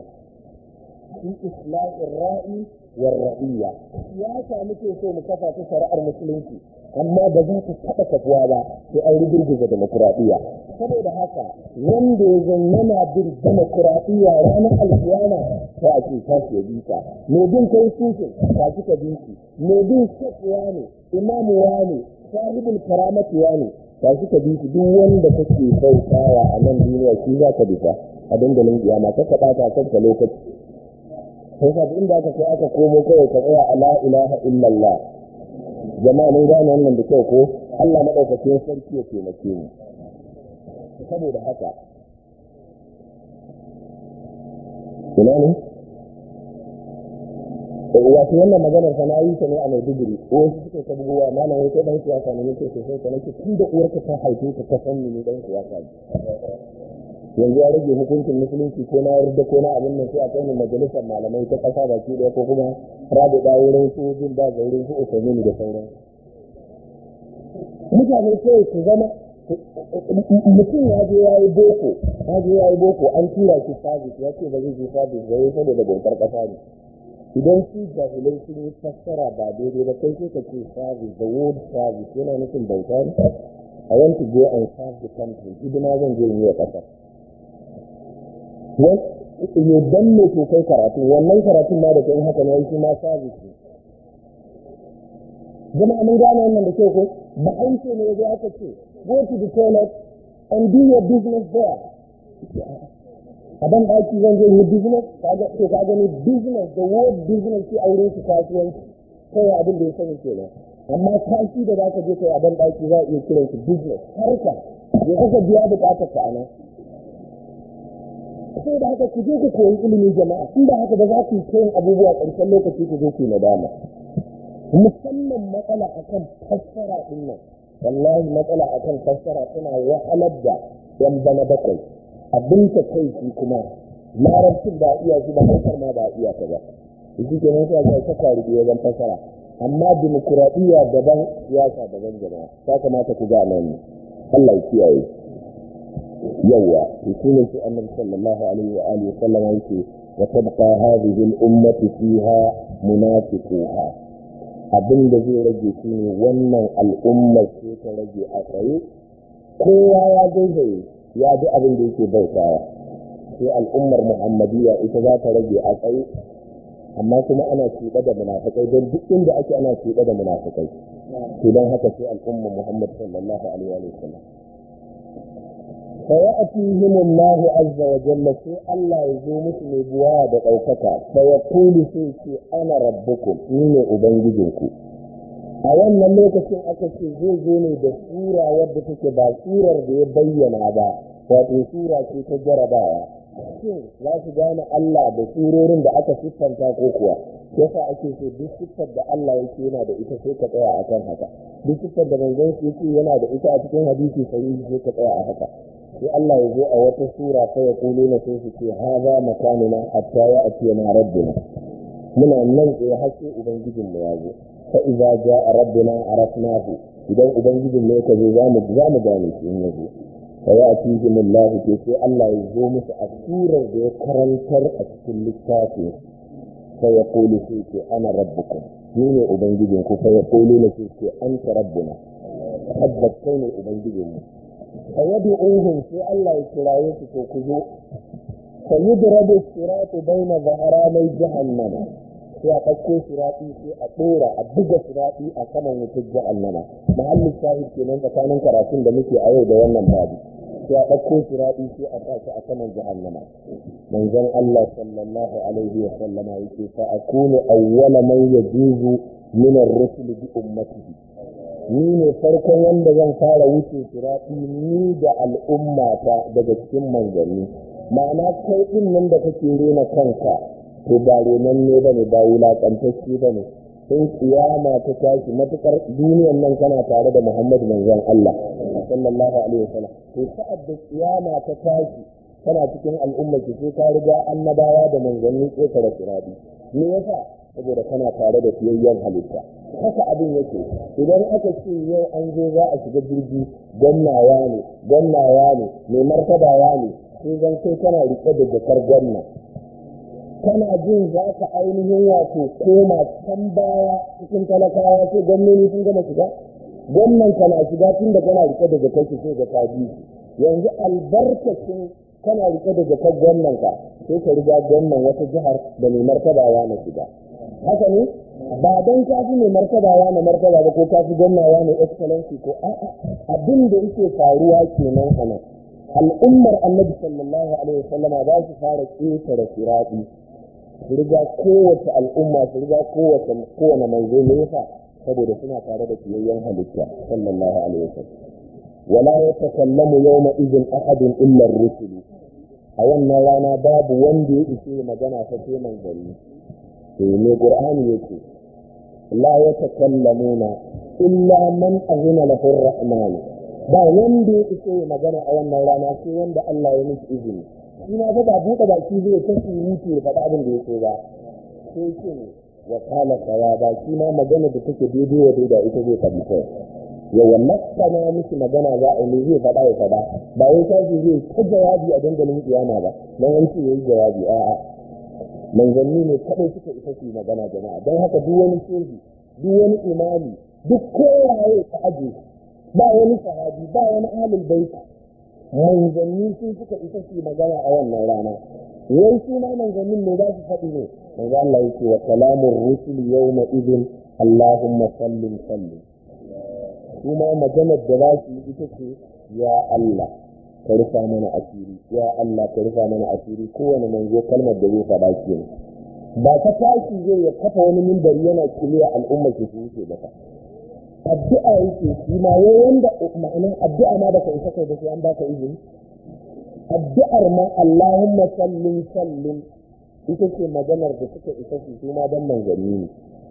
fi islahin ra'i war ra'iyya siyasa muke so mu kafa ta shari'ar musulunci amma ba za ta taɓa kafuwa ba sai an rugurguza demokuraɗiyya saboda haka wanda ya zan yana bin demokuraɗiyya ranar alkiyama sai a ce ta ke bi ta me bin kai sushin ta ki ka bi shi me bin shakwa ne imamu ne sahibul karamati ne ta ki ka bi shi duk wanda kake bautawa a nan duniya shi za ka bi ta a dandalin kiyama ka ka ɓata kanka lokaci sai ka inda aka kai aka komo kawai ka tsaya a la ilaha illallah jama'a mun gane wannan da kyau ko Allah madaukakin sarki ya taimake mu saboda haka ina ne wato wannan maganar fa na yi ta ne a Maiduguri wasu suka ta bugowa malam wai kai dan siyasa ne nake sosai ka nake tun da uwarka ta haife ka ka san ni dan siyasa ne yanzu ya rage hukuncin musulunci ko na yarda ko na abin nan sai a kai majalisar malamai ta kasa baki daya ko kuma rabu da wurin su jin ba ga wurin su usaini da sauran mutane sai su zama mutum ya je ya yi boko ya je ya yi boko an tura shi sabis ya ce ba zai je sabis ba ya saboda bautar kasa ne idan su jahilai sun yi fassara ba daidai ba kai sai ka ce service the word service yana nufin bauta ne I want to go and serve the country hidima zan je in yi wa ƙasa ne dan ne ke kai karatu wannan karatun ma da kai haka ne shi ma service ne jama'a mun gane wannan da kyau ko ba aiki ne ya aka ce go to the toilet and do your business there a ban daki zan je yi business kaga to ka gani business the word business shi aure shi kasuwanci kai abin da ya sani kenan amma kashi da zaka je kai a ban daki za a iya kiran shi business harka ya kaka biya bukatar ka anan sai da haka ku je ku koyi ilimin jama'a in da haka ba za ku yi kayan abubuwa ƙarshen lokaci ku zo ku nadama musamman matsala akan fassara din nan wallahi matsala akan fassara tana wahalar da yan bana bakwai abin ta kai shi kuma larabcin ba iya shi ba hausar ma ba iya ta ba shi ke nan sai ta kwari da wajen fasara amma dimokuraɗiyya daban siyasa daban jama'a ta kamata ku ga nan Allah ya kiyaye yawa shi ne shi annabi sallallahu alaihi wa alihi sallam yake wa tabqa hadhihi al-ummati fiha munafiquha abin da zai rage shi ne wannan al'ummar ce ta rage a tsaye kowa ya gaisaye ya bi abin da yake bautawa sai al'ummar muhammadiyya ita za ta rage a tsaye amma kuma ana cuɗa da munafikai don duk inda ake ana cuɗa da munafikai to don haka sai al'ummar muhammad sallallahu alaihi wa sallam فيأتيهم الله عز وجل في الله يزوم نبوة بقوتك فيقول سيكي أنا ربكم من أبنجدكم a wannan lokacin aka ce zai zo ne da sura wadda take ba surar da ya bayyana ba wato sura ce ta jarabawa shin za su gane Allah da surorin da aka siffanta ko kuwa yasa ake so duk siffar da Allah yake yana da ita sai ka tsaya akan haka duk siffar da manzon shi yake yana da ita a cikin hadisi sahihi sai ka tsaya a haka sai Allah ya zo a wata sura ta ya kulo na sai su ce haza makanuna hatta ya atiyana rabbuna muna nan tsaye har sai ubangijin mu ya zo fa idza jaa rabbuna arafnahu idan ubangijin ne ka zo za mu za mu gane shi in ya zo fa ya atihim Allah ke sai Allah ya zo musu a surar da ya karantar a cikin littafin fa ya kulu sai ce ana rabbukum ni ne ubangijin ku fa ya kulu na sai ce anta rabbuna tabbas kai ne ubangijin mu fa yad'uhum sai Allah ya kiraye su to ku zo fa yudrabu siratu baina zaharanai jahannama sai a ɗauko siraɗi sai a ɗora a buga siraɗi a saman wutar jahannama mahallin shahid kenan tsakanin karatun da muke a yau da wannan babu sai a ɗauko siraɗi sai a sa a saman jahannama manzon Allah sallallahu alaihi wa sallama yake fa akunu awwala man yajuzu min ar-rusul bi ummatihi ni ne farkon wanda zan fara wuce siraɗi ni da al'ummata daga cikin manzanni ma'ana kai ɗin nan da kake rena kanka to ba renan ne ba ne ba wulaƙantacce ba ne in kiyama ta tashi matuƙar duniyan nan kana tare da muhammadu manzon Allah sallallahu alaihi wasallam to sa'ad da kiyama ta tashi kana cikin al'umma ki sai ka riga annabawa da manzanni ƙetare siraɗi me yasa saboda kana tare da fiyayyen halitta haka abin yake idan aka ce yau an zo za a shiga jirgi gannawa ne gannawa ne mai martabawa ne sai zan kai kana rike da jakar ganna kana jin za ka ainihin wato koma can baya cikin talakawa sai gwamnoni sun gama shiga gwamnan kana shiga tun da kana rike da jakar ki sai ga ta yanzu albarkacin kana rike da jakar gwamnan ka sai ka riga gwamnan wata jihar da mai martabawa na shiga haka ne ba don ka fi mai martabawa na martaba ba ko ka fi gwamnawa na excellency ko a'a abin da yake faruwa kenan a nan al'ummar annabi sallallahu alaihi wasallama za su fara ƙetare siraɗi su riga kowace al'umma su riga kowace kowane manzo ne yasa saboda suna tare da kiyayyen halitta sallallahu alaihi wasallam wala yatakallamu yawma idhin ahadun illa ar-rusul a wannan rana babu wanda ya ishe magana ta sai manzanni to ne qur'ani yake la yatakallamuna illa man azina lahu ar-rahman ba wanda ya ishe magana a wannan rana sai wanda Allah ya miki izini shi ma fa ba buɗe baki zai ta surutu ya faɗa abin da ya so ba sai ce ne wa kala sawa ba shi ma magana da take daidai wa daida ita zai faɗi kai ya wallaka na miki magana za a yi zai faɗa ya faɗa ba wai sashi zai ta jawabi a dandalin kiyama ba don an ce yayi jawabi a'a manzanni ne kaɗai suka isa su magana jama'a don haka duk wani shehi duk wani imami duk kowaye ta aje ba wani sahabi ba wani ahlul baiti manzanni sun suka isa su magana a wannan rana wai su ma manzannin ne za su faɗi ne manzo Allah yake wa kalamur rusul yawma idin Allahumma sallim sallim su ma maganar da za su yi ita ce ya Allah ka rufa mana asiri ya Allah ka rufa mana asiri kowane manzo kalmar da zai faɗa ke ba ta tashi zai ya kafa wani mimbari yana kiliya al'umma ke su wuce ba addu'a yake shi ma wai wanda ma'ana addu'a ma baka isa kai da sai an baka izini addu'ar ma Allahumma sallim sallim ita ce maganar da suka isa su su ma dan manzanni ne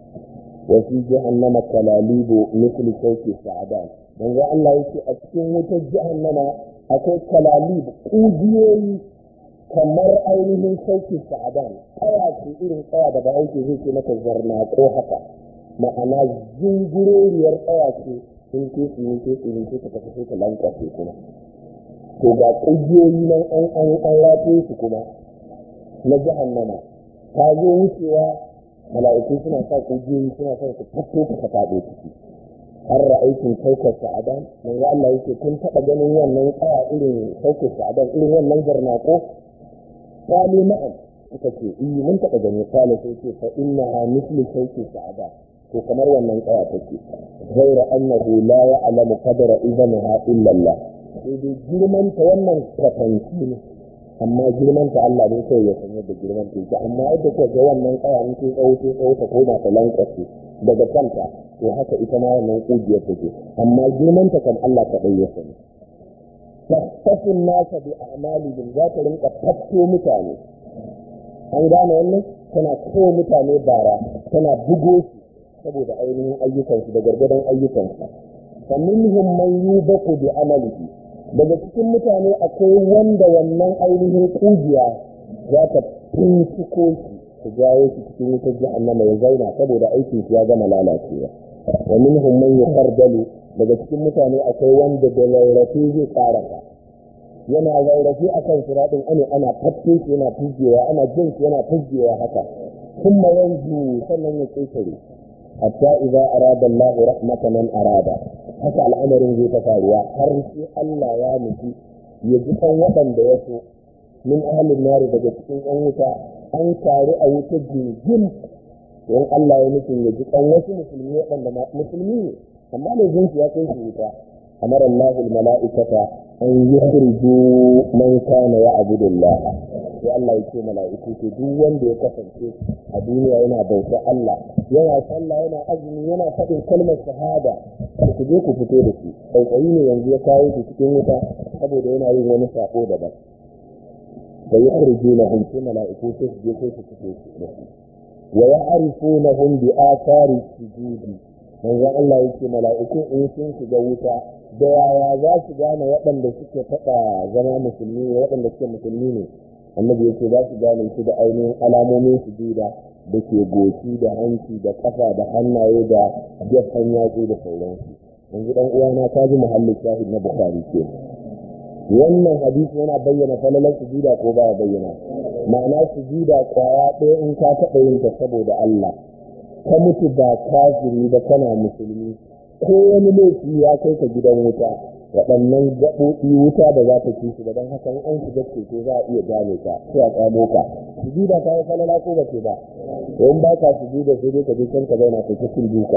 wa fi jahannama kalalibu misli sauki sa'adan manzo Allah yake a cikin wutar jahannama akwai kalalib kujiyoyi kamar ainihin sauki sa'adan kaya ce irin kaya da bahaushe zai ce mata zarnaƙo haka ma'ana zunguroriyar kaya ce in ke tsini ke tsini ke ta tafi sai ta lankwace kuma to ga ƙugiyoyi nan an an an rafe su kuma na jahannama ta zo wucewa mala'iku suna sa ƙugiyoyi suna son su fito ka faɗo ciki har ra'aikin saukar sa'adan manzo Allah yake kun taɓa ganin wannan kaya irin saukar sa'adan irin wannan garnako qalu na'am suka ce eh mun taɓa gani kala sai ce fa innaha mislu saukar sa'adan to kamar wannan kaya take ghaira annahu la ya'lamu qadra idhanha illa Allah sai dai girman ta wannan kwatanci ne amma girman ta Allah ne sai ya sanya da girman ta yake amma yadda kuka ga wannan kaya in ke tsawo ke tsawo ta koma ta lankwace daga kanta to haka ita ma wannan kugiyar take amma girman ta kan Allah kaɗai ya sani tattafin nasa bi a'malihim za ta rinka tafto mutane an gane wannan tana kawo mutane bara tana bugo su saboda ainihin ayyukansu da gargadon ayyukansu faminhum man yubaku bi amalihi daga cikin mutane akwai wanda wannan ainihin kugiya za ta finciko shi ta jawo shi cikin wutar jahannama ya zauna saboda aikin shi ya gama lalacewa wa minhum man yuqardalu daga cikin mutane akwai wanda da laurafi zai karasa yana laurafi akan siratin ane ana tafke shi yana fujewa ana jin shi yana fujewa haka kuma yanzu sannan ya ƙetare hatta idza arada Allahu rahmatan man arada haka al'amarin zai ta faruwa har sai Allah ya nufi ya ji kan waɗanda ya so min ahlin nari daga cikin yan wuta an taru a wuta jirgin don Allah ya nufin ya ji kan wasu musulmi waɗanda musulmi ne amma da jinsu ya kai su wuta amar Allah mala'ikata an yukhriju man kana ya'budu Allah sai Allah ya ce mala'iku to duk wanda ya kasance a duniya yana bauta Allah yana sallah yana azumi yana faɗin kalmar shahada ku je ku fito da shi tsautsayi ne yanzu ya kawo shi cikin wuta saboda yana yin wani sako daban da ya kurje na hunce mala'iku sai su je sai su fito da shi wa ya arifuna hum bi athari sujudi manzon Allah yake mala'iku in sun shiga wuta da yaya za su gane waɗanda suke faɗa zama musulmi ne waɗanda suke musulmi ne annabi yake za su gane su da ainihin alamomin sujuda da ke goshi da hanci da kafa da hannaye da gefen yatsu da sauransu yanzu dan uwana ta ji muhallin shahid na bukhari ke wannan hadisi yana bayyana falalar sujuda ko baya bayyana ma'ana sujuda kwaya ɗaya in ka taɓa yin ta saboda Allah ka mutu ba kafiri ba kana musulmi ko wani laifi ya kai ka gidan wuta waɗannan gaɓoɓi wuta da za ta ci su don haka in an shiga ceto za a iya gane ka sai a tsamo ka sujuda ta yi falala ko ba ce ba in ba ka sujuda sai dai ka je can ka zauna kai ta cin duka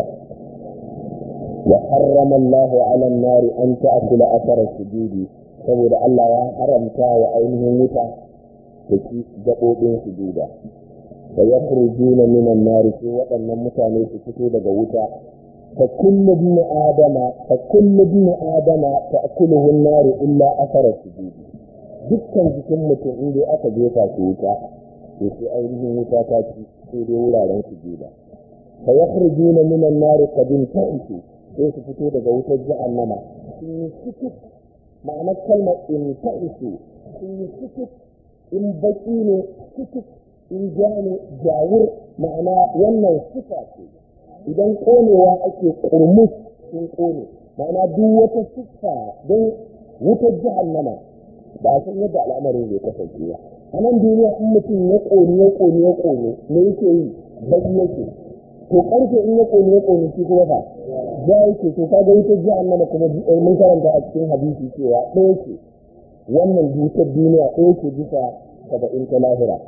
wa harrama Allah ala an-nar an ta'kula athara sujudi saboda Allah ya haramta wa ainihin wuta da ci gaɓoɓin sujuda da yakhrujuna minan nar sai waɗannan mutane su fito daga wuta فكل ابن آدم فكل ابن آدم تأكله النار إلا أثر السجود dukkan jikin mutum in dai aka jefa shi wuta to sai ainihin wuta ta ci sai dai wuraren su juda fa yakhrujuna min an-nar qad inta'isu sai su fito daga wutar jahannama sun yi sukut ma'ana kalmar inta'isu sun yi sukut in baki ne sukut in ja ne jawur ma'ana wannan sifa ce idan konewa ake kurmus sun kone ma'ana duk wata siffa don wutar jahannama ba a san yadda al'amarin zai kasance ba a nan duniya in mutum ya kone ya kone ya kone me yake yi baki yake to karfe in ya kone ya kone shi kuma fa ja yake to kaga wutar jahannama kuma mun karanta a cikin hadisi cewa ɗaya ce wannan wutar duniya ɗaya ce bisa saba'in ta lahira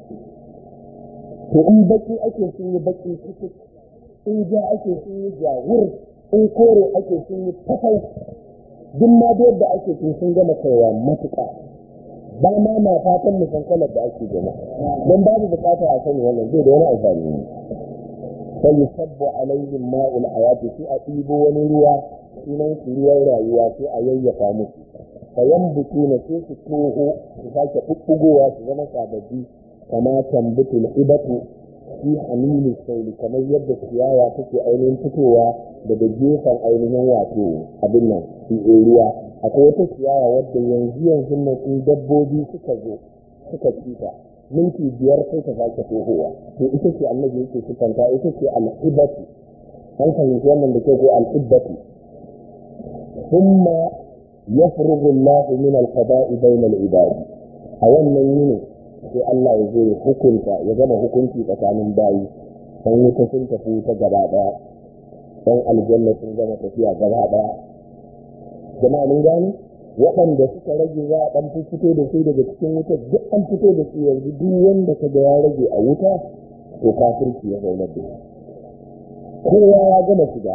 to in baki ake sun yi baki cikin in ja ake sun yi jawur in kore ake sun yi tafai duk ma da yadda ake sun sun gama kaiwa matuƙa ba ma na fatan mu san kalar da ake gama don babu bukata a sani wannan zai da wani amfani ne sai yusabbu alaihim ma'ul hayati sai a ɗibo wani ruwa sunan su ruwan rayuwa sai a yayyafa musu fayan butu na sai su toho su sake ɓuɓɓugowa su zama sababbi kama tambutul ibatu fi hamilu sauli kamar yadda ciyawa take ainihin fitowa daga gefen ainihin wato abin nan ruwa akwai wata ciyawa wadda yanzu yanzu nan in dabbobi suka zo suka cita minti biyar sai ta sake tohowa to ita ce annabi yake sukanta ita ce al'ibatu an fahimci wannan da ke ko al'ibatu thumma yafrugu Allah min al-qada'i bayna al-ibad a wannan yini sai Allah ya zo hukunta ya gama hukunci tsakanin bayi san wuta sun tafi ta gaba daya san aljanna sun gama tafiya gaba daya jama'a mun gane waɗanda suka rage za a ɗan fito da su daga cikin wuta duk an fito da su yanzu duk wanda ka ga ya rage a wuta to kafirci ya zauna da shi kowa ya gama shiga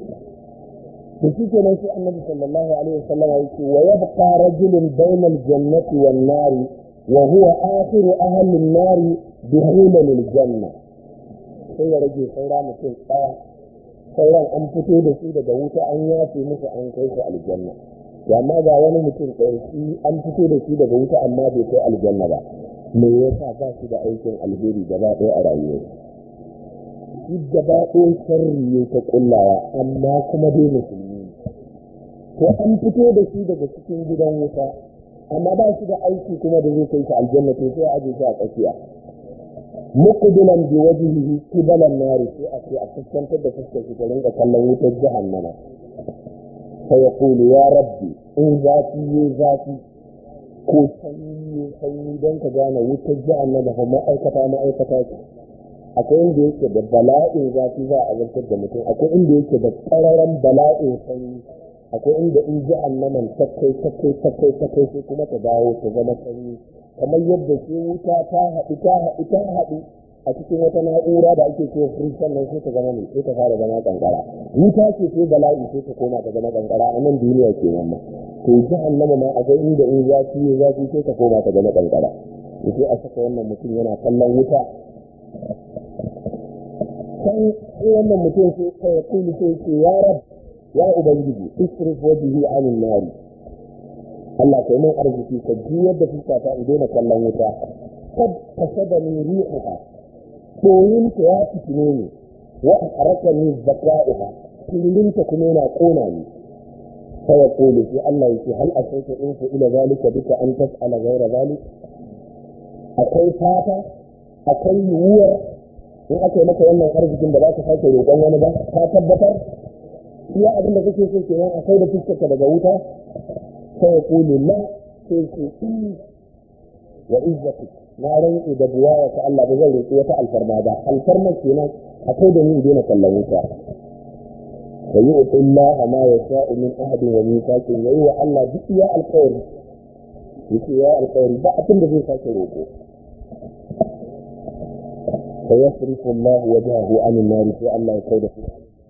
da shi kenan sai annabi sallallahu alaihi wasallam yake wa yabqa rajulun bayna al-jannati wan nari wa huwa akhiru ahli an-nari dukhulan lil-janna sai ya rage saura mutum ɗaya sauran an fito da su daga wuta an yafe musu an kai su aljanna to amma ga wani mutum ɗaya shi an fito da shi daga wuta amma bai kai aljanna ba me yasa ba shi da aikin alheri gaba ɗaya a rayuwar shi gaba ɗaya sharri ya ta kullawa amma kuma dai musulmi to an fito da shi daga cikin gidan wuta amma ba shi da aiki kuma da zai kai shi aljanna to sai a aje shi a tsakiya muqbilan bi wajhihi qibalan nari sai a ce a fuskantar da fuskar shi ta rinka kallon wutar jahannama sai ya kulu ya rabbi in zafi ya zafi ko sanyi ya sanyi don ka gane wutar jahannama ko ma'aikata ma'aikata ce akwai inda yake da bala'in zafi za a zartar da mutum akwai inda yake da ƙararren bala'in sanyi akwai inda in jahannaman takai takai takai takai sai kuma ta dawo ta zama sanyi kamar yadda sai wuta ta haɗu ta haɗu ta haɗu a cikin wata na'ura da ake cewa firij sannan sai ta zama mai sai ta fara zama kankara wuta ce sai bala'i sai ta koma ta zama kankara a nan duniya ke nan ma to jahannama ma akwai inda in zafi ya zafi sai ta koma ta zama kankara sai a saka wannan mutum yana kallon wuta kan wannan mutum sai kai ya kulu sai ce ya rab ya ubangiji isrif wajhi anin nari Allah kai mun arziki ka juyar da fuska ta in daina kallon wuta kad kasadani rihuha domin ta ya fitine ni wa harakani zakaiha kullum ta kuma yana kona ni sai ya kulu sai Allah yake hal asaita in fa ila zalika duka an tas'ala ghayra zalik akwai fata akwai yiwuwar in aka yi maka wannan arzikin da za ka sake roƙon wani ba ka tabbatar iya abin da kake so kenan akwai da fuskarka daga wuta sai ya kulu la sai ce wa izzati na rantsi da buwaya ta Allah ba zan roƙi wata alfarma ba alfarma kenan akwai da ni daina kallon wuta wa yu'ti Allah ma yasha'u min ahadin wa mithaqin yayi wa Allah duk ya alƙawari yake ya alƙawari ba abin da zai sake roƙo فيصرف الله وجهه عن النار في الله يكيد فيه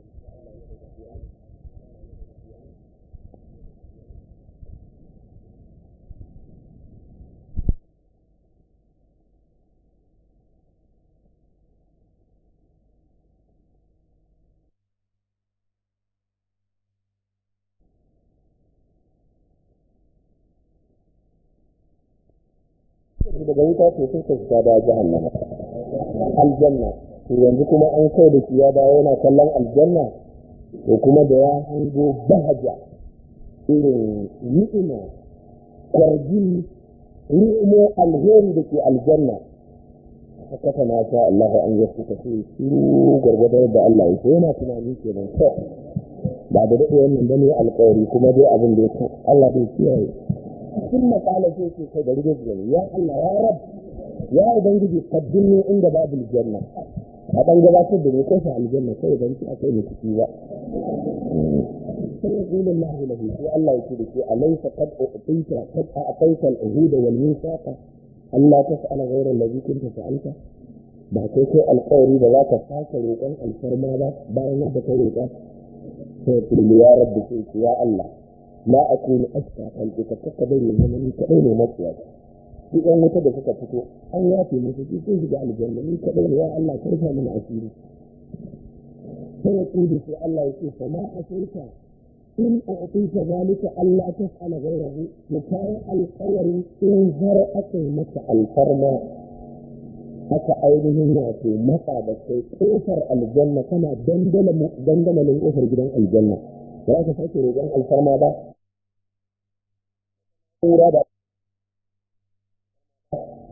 daga wuta to sun ka shiga da jahannama aljanna to yanzu kuma an kai da shi ya dawo yana kallon aljanna to kuma da ya hango bahaja irin ni'ima kwarjini ni'imo alheri da ke aljanna haka na sha Allah an yi suka ce shiru gwargwadon da Allah ya yana tunani kenan to ba da daɗe wannan bane alƙawari kuma dai abin da ya Allah bai kiyaye sun matsala sai ce kai da rige ya Allah ya rab ya ubangiji kaddin ne inda babu aljanna a dan gabatar da ne kofa aljanna kai dan ki akai ne ciki ba sai ya kula Allah lahu sai Allah ya ce da ke alaysa qad uqita qad a'tayta al-uhud wal mithaqa Allah tas'ala ghayra alladhi kunta fa'alta ba kai kai alƙawari da za ka sake roƙon alfarma ba bayan yadda ka roƙa sai ya kula ya rabbi sai ya Allah la akunu ashqa khalqika kaka bari zama ni kadai ne matsiya duk ɗan wuta da suka fito an yafe musu su sun shiga aljanna ni kadai ne ya Allah kai fa mana asiri sai ya kudu sai Allah ya ce fa ma asirka in a'tita zalika Allah tas'ala ghayrahu mu kai alƙawarin in har aka yi maka alfarma aka ainihin wato masa da kai kofar aljanna kana dandamalin kofar gidan aljanna ba za ka sake roƙon alfarma ba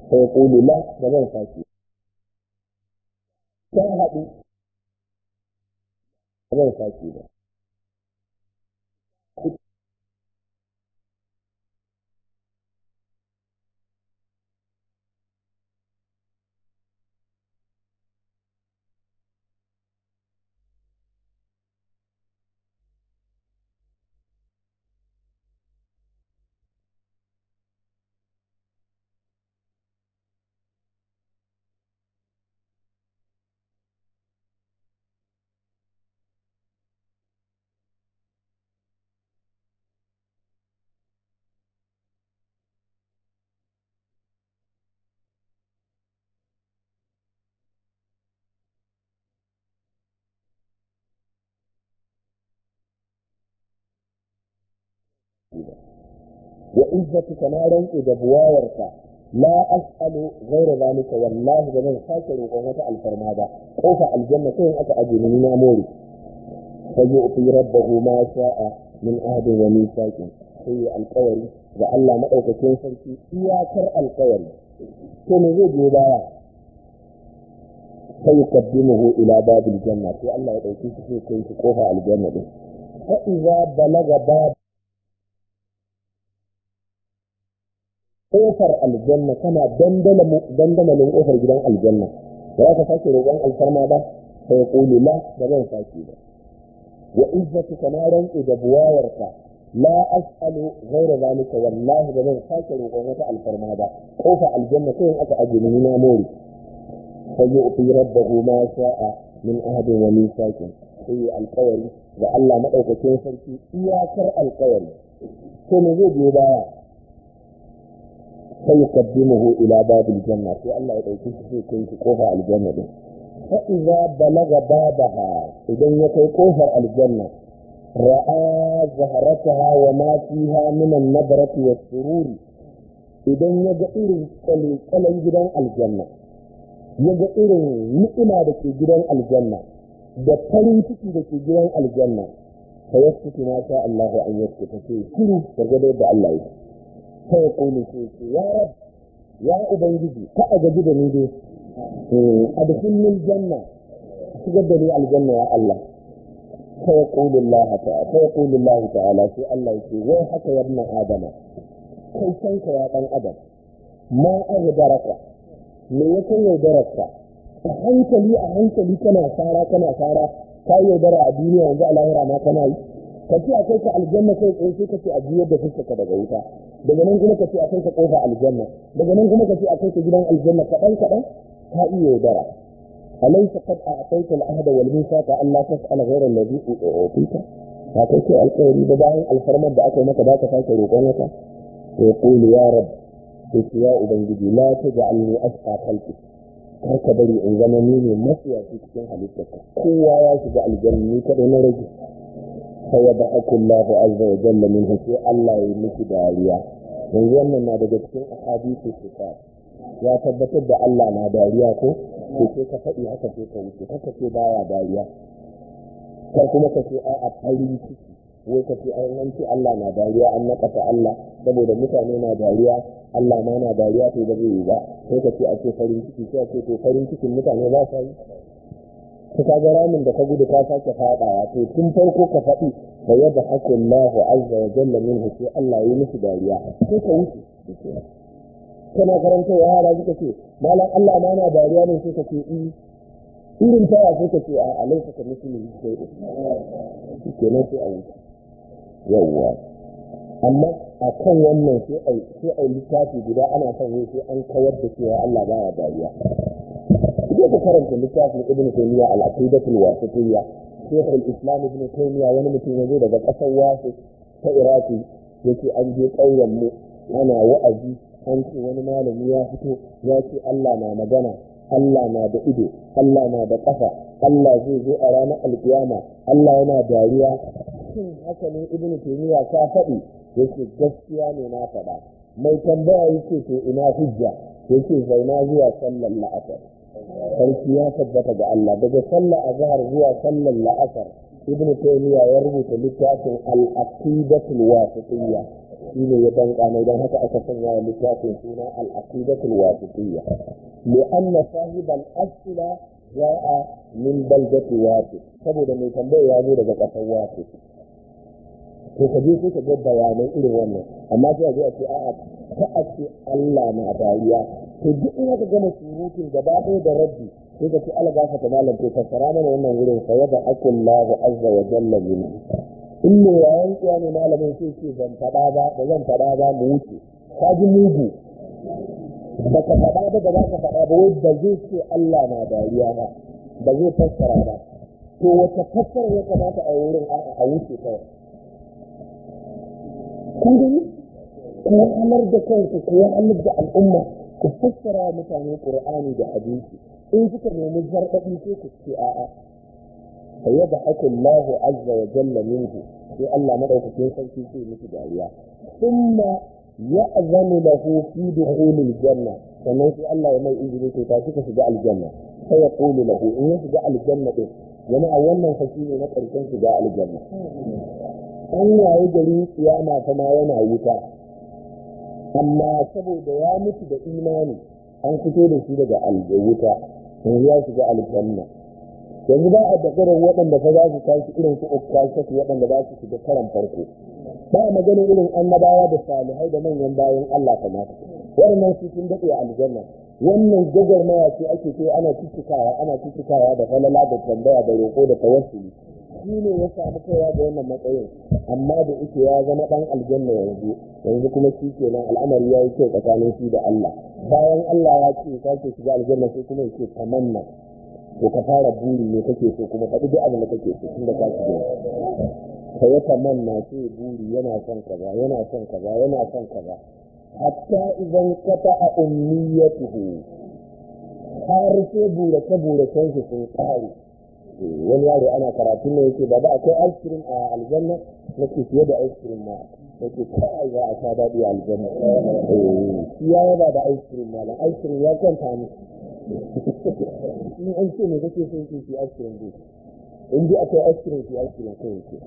sai kulu la da zan sake ta haɗu da zan sake ba wa izzatuka na rantse da buwayarka la as'alu ghayra zalika wallahi ba zan sake roƙon wata alfarma ba kofa aljanna sai aka aje ni na more fa yu'ti rabbahu ma sha'a min ahdin wa mithaqin sai alƙawari ga Allah madaukakin sarki iyakar alƙawari to me zai biyo baya sai yukaddimuhu ila babil janna sai Allah ya dauki shi sai kai shi kofa aljanna din fa idza balaga bab kofar aljanna kana dandamalin kofar gidan aljanna ba za ka sake roƙon alfarma ba sai ƙulu la da zan sake ba wa izzatu kana rantsi da buwayarka la as'alu ghayra zalika wallahi da zan sake roƙon wata alfarma ba kofa aljanna sai aka aje ni na mori sai yu'ti rabbahu ma sha'a min ahadin wa mithaqin sai alƙawari ga Allah madaukakin sarki iyakar alƙawari to me zai biyo baya فيقدمه إلى باب الجنة في الله يدعوكي في كنت قوفة الجنة دي. فإذا بلغ بابها إذا يكي قوفة الجنة رأى زهرتها وما فيها من النظرة والسرور إذا يجئر كلي جدا الجنة يجئر نئمة دكي جدا الجنة da farin ciki da ke gidan aljanna fa yaskutu ma sha Allah an yaskuta sai shiru gargado da Allah yake sai ya kone sai ce ya rab ya ubangiji ka a gaji da ni dai a da sunnul janna shigar da ni aljanna ya Allah sai ya kone Allah ta'ala sai ya kone Allah ta'ala sai Allah ya ce wai haka ya ibn adama kai san ka ya dan adam ma agdaraka me ya kai yaudararka a hankali a hankali kana sara kana sara ka yaudara a duniya yanzu a lahira ma kana yi ka ce a kai ka aljanna kai tsaye sai ka ce a juyar da fuskaka daga wuta daga nan kuma ka ce a kai ka kofa aljanna daga nan kuma ka ce a kai ka gidan aljanna kaɗan kaɗan ka iya yaudara alaysa qad a'tayta al-ahda wal mithaqa an la tas'ala ghayra alladhi u'tika ka kai ke alƙawari da bayan alfarmar da aka yi maka ba ka sake roƙon wata to yaqulu ya rab sai ya ubangiji la taj'alni asqa khalqi kar ka bari in zama ni ne mafiyaci cikin halittarka kowa ya shiga aljanna ni kadai na rage فيضحك الله عز وجل منه في الله يمشي داريا yanzu wannan na daga cikin ahadithu sifat ya tabbatar da Allah na dariya ko to sai ka faɗi haka sai ka wuce haka ce baya dariya kar kuma ka ce a a farin ciki wai ka ce ai an ce Allah na dariya an nakasa Allah saboda mutane na dariya Allah ma na dariya to ba zai yi ba sai ka ce a ce farin ciki sai a ce to farin cikin mutane ba sa yi ka kaga ramin da ka gudu ka sake fadawa to tun farko ka faɗi fa yadda haku Allah azza wa jalla minhu sai Allah yi musu dariya sai ka wuce kana karanta wa yara suka ce malam Allah ma na dariya ne sai ka ce i irin taya sai ka ce a alaika ka musulmi sai ku kenan sai a wuce yawwa amma a kan wannan sai a sai a littafi guda ana son yi sai an kawar da cewa Allah baya dariya sai ka karanta littafin ibn taymiya al-aqidatul wasitiyya shaykh al-islam ibn taymiya wani mutum ya zo daga kasar wasu ta iraki yake an je ƙauyen mu ana wa'azi an ce wani malami ya fito ya ce Allah na magana Allah na da ido Allah na da ƙafa Allah zai zo a ranar alkiyama Allah yana dariya shin haka ne ibn taymiya ka faɗi yake gaskiya ne na faɗa mai tambaya yake to ina hujja yake zauna zuwa sallar la'asar sarki ya tabbata ga Allah daga sallar azhar zuwa sallar la'asar ibnu taymiya ya rubuta littafin al-aqidatul wasitiyya shi ne ya danka mai don haka aka sanya wa littafin suna al-aqidatul wasitiyya li'anna sahibal asla ja'a min baldati wasit saboda mai tambaya ya zo daga kasar wasit to ka je sai ka ga bayanai irin wannan amma sai a zo a ce a'a ta a ce Allah na dariya to duk in aka gama surutun gaba ɗaya da rabbi sai ka ce Allah gafa ta malam to fassara mana wannan wurin fa yada akullahu azza wa jalla min in ne yayan kiya ne malamin sai ce ban faɗa ba da zan faɗa ba mu wuce ka ji mugu ba ka faɗa ba da za ka faɗa ba wai ba zai ce Allah na dariya ba ba zai fassara ba to wata fassara ya kamata a wurin a wuce kawai kun gani ku wahalar da kanku ku wahalar da al'umma ku fassara wa mutane qur'ani da hadisi in suka nemi zarbaɗi sai ku ce a'a fa yada akullahu azza wa jalla minhu sai Allah madaukakin sarki sai miki dariya thumma ya'zanu lahu fi dukhulil janna sannan sai Allah ya mai izini to ta ka shiga aljanna sai ya qulu lahu in ya shiga aljanna din jama'a wannan fashi ne na karshen shiga aljanna an waye gari kiyama ta ma yana wuta amma saboda ya mutu da imani an fito da shi daga wuta yanzu ya shiga aljanna yanzu ba a dakarar waɗanda fa za su tashi irin su ukashatu waɗanda za su shiga karan farko ba a magana irin annabawa da salihai da manyan bayan Allah kamar waɗannan su sun daɗe aljanna wannan gagarmaya ce ake ce ana ciccikawa ana ciccikawa da falala da tambaya da roƙo da tawassuli shi ne ya samu kaiwa da wannan matsayin amma da ike ya zama ɗan aljanna yanzu yanzu kuma shi kenan al'amari ya yi kyau tsakanin shi da Allah bayan Allah ya ce ka ce shiga aljanna sai kuma ya ce tamanna to ka fara buri ne kake so kuma faɗi duk abin da kake so tun da ka shiga ka ya tamanna sai buri yana son kaza yana son kaza yana son kaza hatta idan kata a ummiyatuhu har sai burace buracen shi sun ƙare wani yaro ana karatu ne yake ba da akwai ice cream a aljanna nake fiye da ice cream ma nake kai za a sha daɗi a aljanna shi ya yaba da ice cream ma ice cream ya kwanta ni in an ce me kake so yake shi ice cream dai in dai akwai ice cream shi ice cream kai yake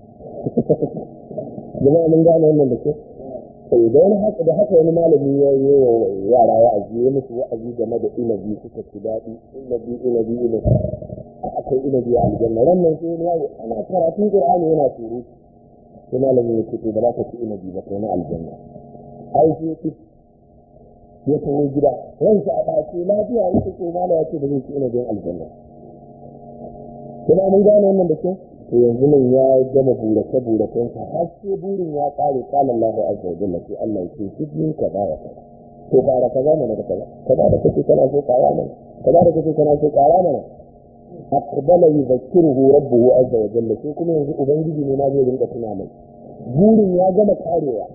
jama'a mun gane wannan da ke sai da wani haka da haka wani malami ya yi wa yara wa'azi ya musu wa'azi game da inabi suka ci daɗi inabi inabi inabi akwai inabi a aljanna wannan sai wani yaro ana karatun qur'ani yana suru sai malamin ya ce to ba za ka ci inabi ba kai na aljanna ai sai ya ya tawo gida ransa a ɗace lafiya yake ko mala ya ce ba zai ci inabin aljanna kuma mun gane wannan da kyau to yanzu nan ya gama burace buracen sa har sai burin ya kare kala Allahu azza wa jalla sai Allah ya ce shi ka bara ka to bara ka zama da kaza kaza da kake kana so kara mana kaza da kake kana so kara mana aqbala yuzakkiruhu rabbuhu azza wa jalla sai kuma yanzu ubangiji ne ma zai rinka tuna mai burin ya gama karewa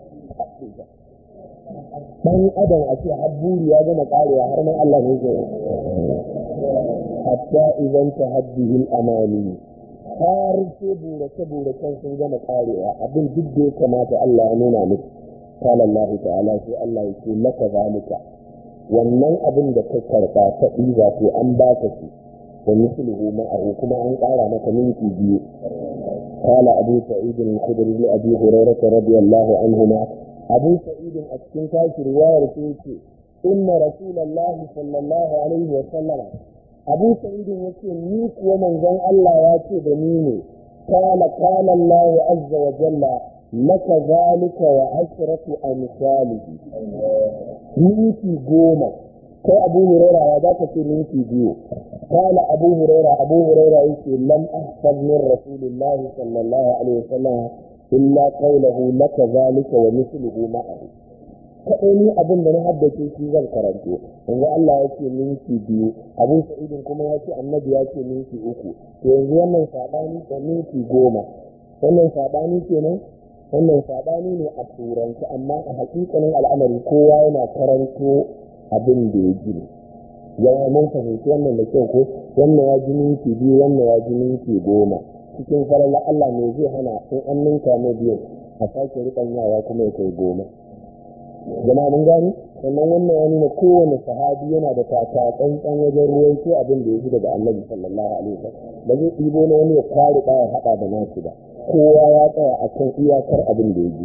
dan adam a ce har buri ya gama karewa har ma Allah ne zai hatta idan tahaddihi al-amani har sai burace-buracen sun gama karewa abin duk da ya kamata Allah ya nuna miki kala Allah ta'ala sai Allah ya ce laka zalika wannan abin da ka karba ta ɗiba to an ba ka shi wa misluhu ma'ahu kuma an ƙara maka minti biyu kala abu sa'id al-khudri li abi hurairah radiyallahu anhuma abu sa'id a cikin tashi riwayar sai ce inna rasulullahi sallallahu alaihi wa sallama abu sa'idin ya ce ni kuwa manzon Allah ya ce da ni ne kala kala Allah azza wa jalla laka zalika wa ashratu amsalihi minti goma kai abu huraira ya za ka ce minti biyu kala abu huraira abu huraira yake lam ahfaz min rasulillahi sallallahu alaihi wasallam illa qawluhu laka zalika wa mithluhu ma'ahu kaɗai ni abin da na haddace shi zan karanto yanzu Allah ya ce minti biyu abu sa'idin kuma ya ce annabi ya ce minti uku to yanzu wannan saɓani da minti goma wannan saɓani kenan wannan saɓani ne a turanci amma a hakikanin al'amari kowa yana karanto abin da ya ji yawa mun fahimci wannan da kyau ko wannan ya ji minti biyu wannan ya ji minti goma cikin falala Allah ne zai hana in an ninka na biyu a sake riƙanyawa kuma ya kai goma jama mun gani sannan wannan ya nuna kowane sahabi yana da taka tsantsan wajen ruwan ko abin da ya ji daga annabi sallallahu alaihi wasallam ba zai ɗibo na wani ya kwari ɗaya haɗa da nasu ba kowa ya tsaya a kan iyakar abin da ya ji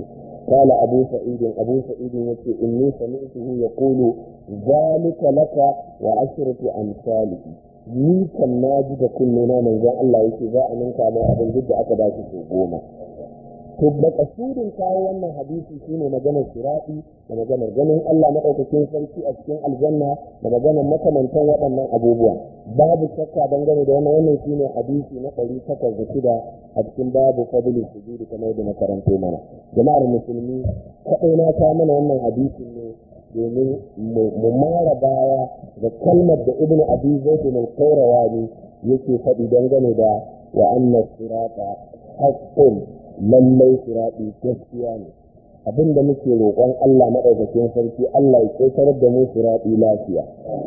قال أبو سعيد أبو سعيد يقول إني سمعته يقول ذلك لك وعشرة أمثاله ni kan na ji da kulluna manzon Allah yake za a ninka mai abin duk da aka ba shi sau goma to makasudin kawo wannan hadisi shine maganar sirati da maganar ganin Allah maɗaukakin sarki a cikin aljanna da maganar makamantan waɗannan abubuwa babu shakka dangane da wannan wannan shine hadisi na ɗari takwas da shida a cikin babu fadli sujudi kamar da na karanto mana jama'ar musulmi kaɗai na ta mana wannan hadisin ne domin mu mara baya da kalmar da ibn abi zaid al-qayrawani yake faɗi dangane da wa anna sirata haqqun lallai sirati gaskiya ne abinda muke roƙon Allah madaukakin sarki Allah ya ƙetarar da mu sirati lafiya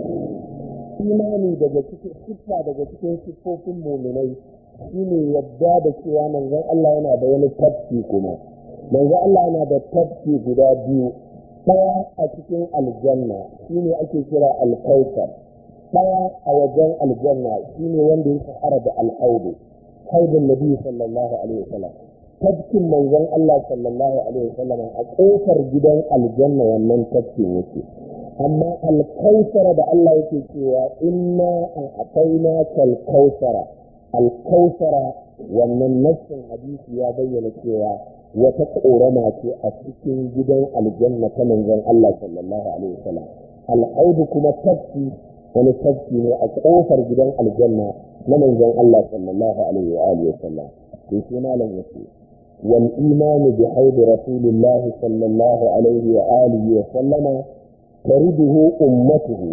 imani daga cikin siffa daga cikin siffofin muminai shine yadda da cewa manzon Allah yana da wani tafki kuma manzon Allah yana da tafki guda biyu ɗaya a cikin aljanna shine ake kira alkautar ɗaya a wajen aljanna shine wanda ya shahara da alhaudu haudun nabi sallallahu alaihi wasallam tafkin manzon Allah sallallahu alaihi wasallam a kofar gidan aljanna wannan tafkin yake amma alkausara da Allah yake cewa inna an ataina kal kausara alkausara wannan nassin hadisi ya bayyana cewa wata ƙorama ce a cikin gidan aljanna ta manzon Allah sallallahu alaihi wasallam al'audu kuma tafki wani tafki ne a ƙofar gidan aljanna na manzon Allah sallallahu alaihi wa alihi wasallam sai sai malam yace wal imanu bi haudi rasulillah sallallahu alaihi wa alihi wa sallama tariduhu ummatuhu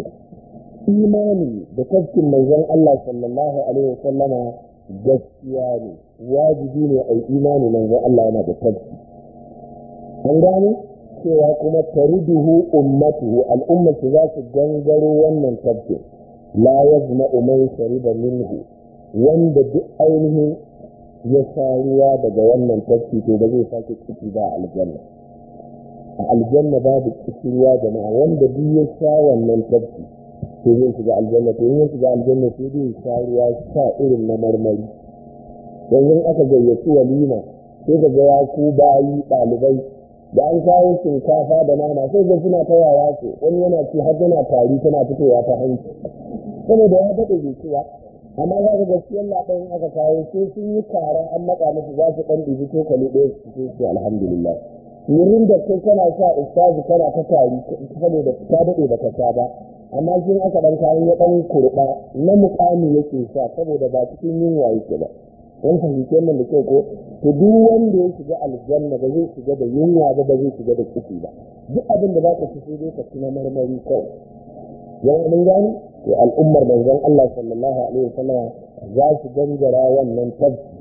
imani da tafkin manzon Allah sallallahu alaihi wa sallama gaskiya ne wajibi ne a imani manzon Allah yana da tafki an gane cewa kuma tariduhu ummatuhu al'ummatu za su gangaro wannan tafkin la yazma man shariba minhu wanda duk ainihin ya sha ruwa daga wannan tafki to ba zai sake ciki ba aljanna a aljanna babu ruwa jama'a wanda duk ya sha wannan tafki to zai shiga aljanna to in ya shiga aljanna sai dai sha ruwa sha irin na marmari yanzu aka gayyaci walima sai ka ga ya ku bayi ɗalibai da an kawo shinkafa da nama sai ga suna ta yaya ce wani yana ci har yana tari tana fitowa ta hanci saboda ya daɗe bai ci ba amma za ka gaskiya Allah in aka kawo sai sun yi kara an matsa musu za su ɗan ɗibi tokali ɗaya su ce su alhamdulillah wurin da kai kana sa ustazi kana ta tari saboda ta daɗe baka sha ba amma shi aka ɗan kawo ya ɗan kurɓa na muƙami yake sa saboda ba cikin yunwa yake ba wani fahimci wannan da kyau ko to duk wanda ya shiga aljanna ba zai shiga da yunwa ba ba zai shiga da kifi ba duk abin da za ka ci sai dai ka ci na marmari kawai yan mun gani to al'ummar manzon Allah sallallahu alaihi wasallam za su gangara wannan tafki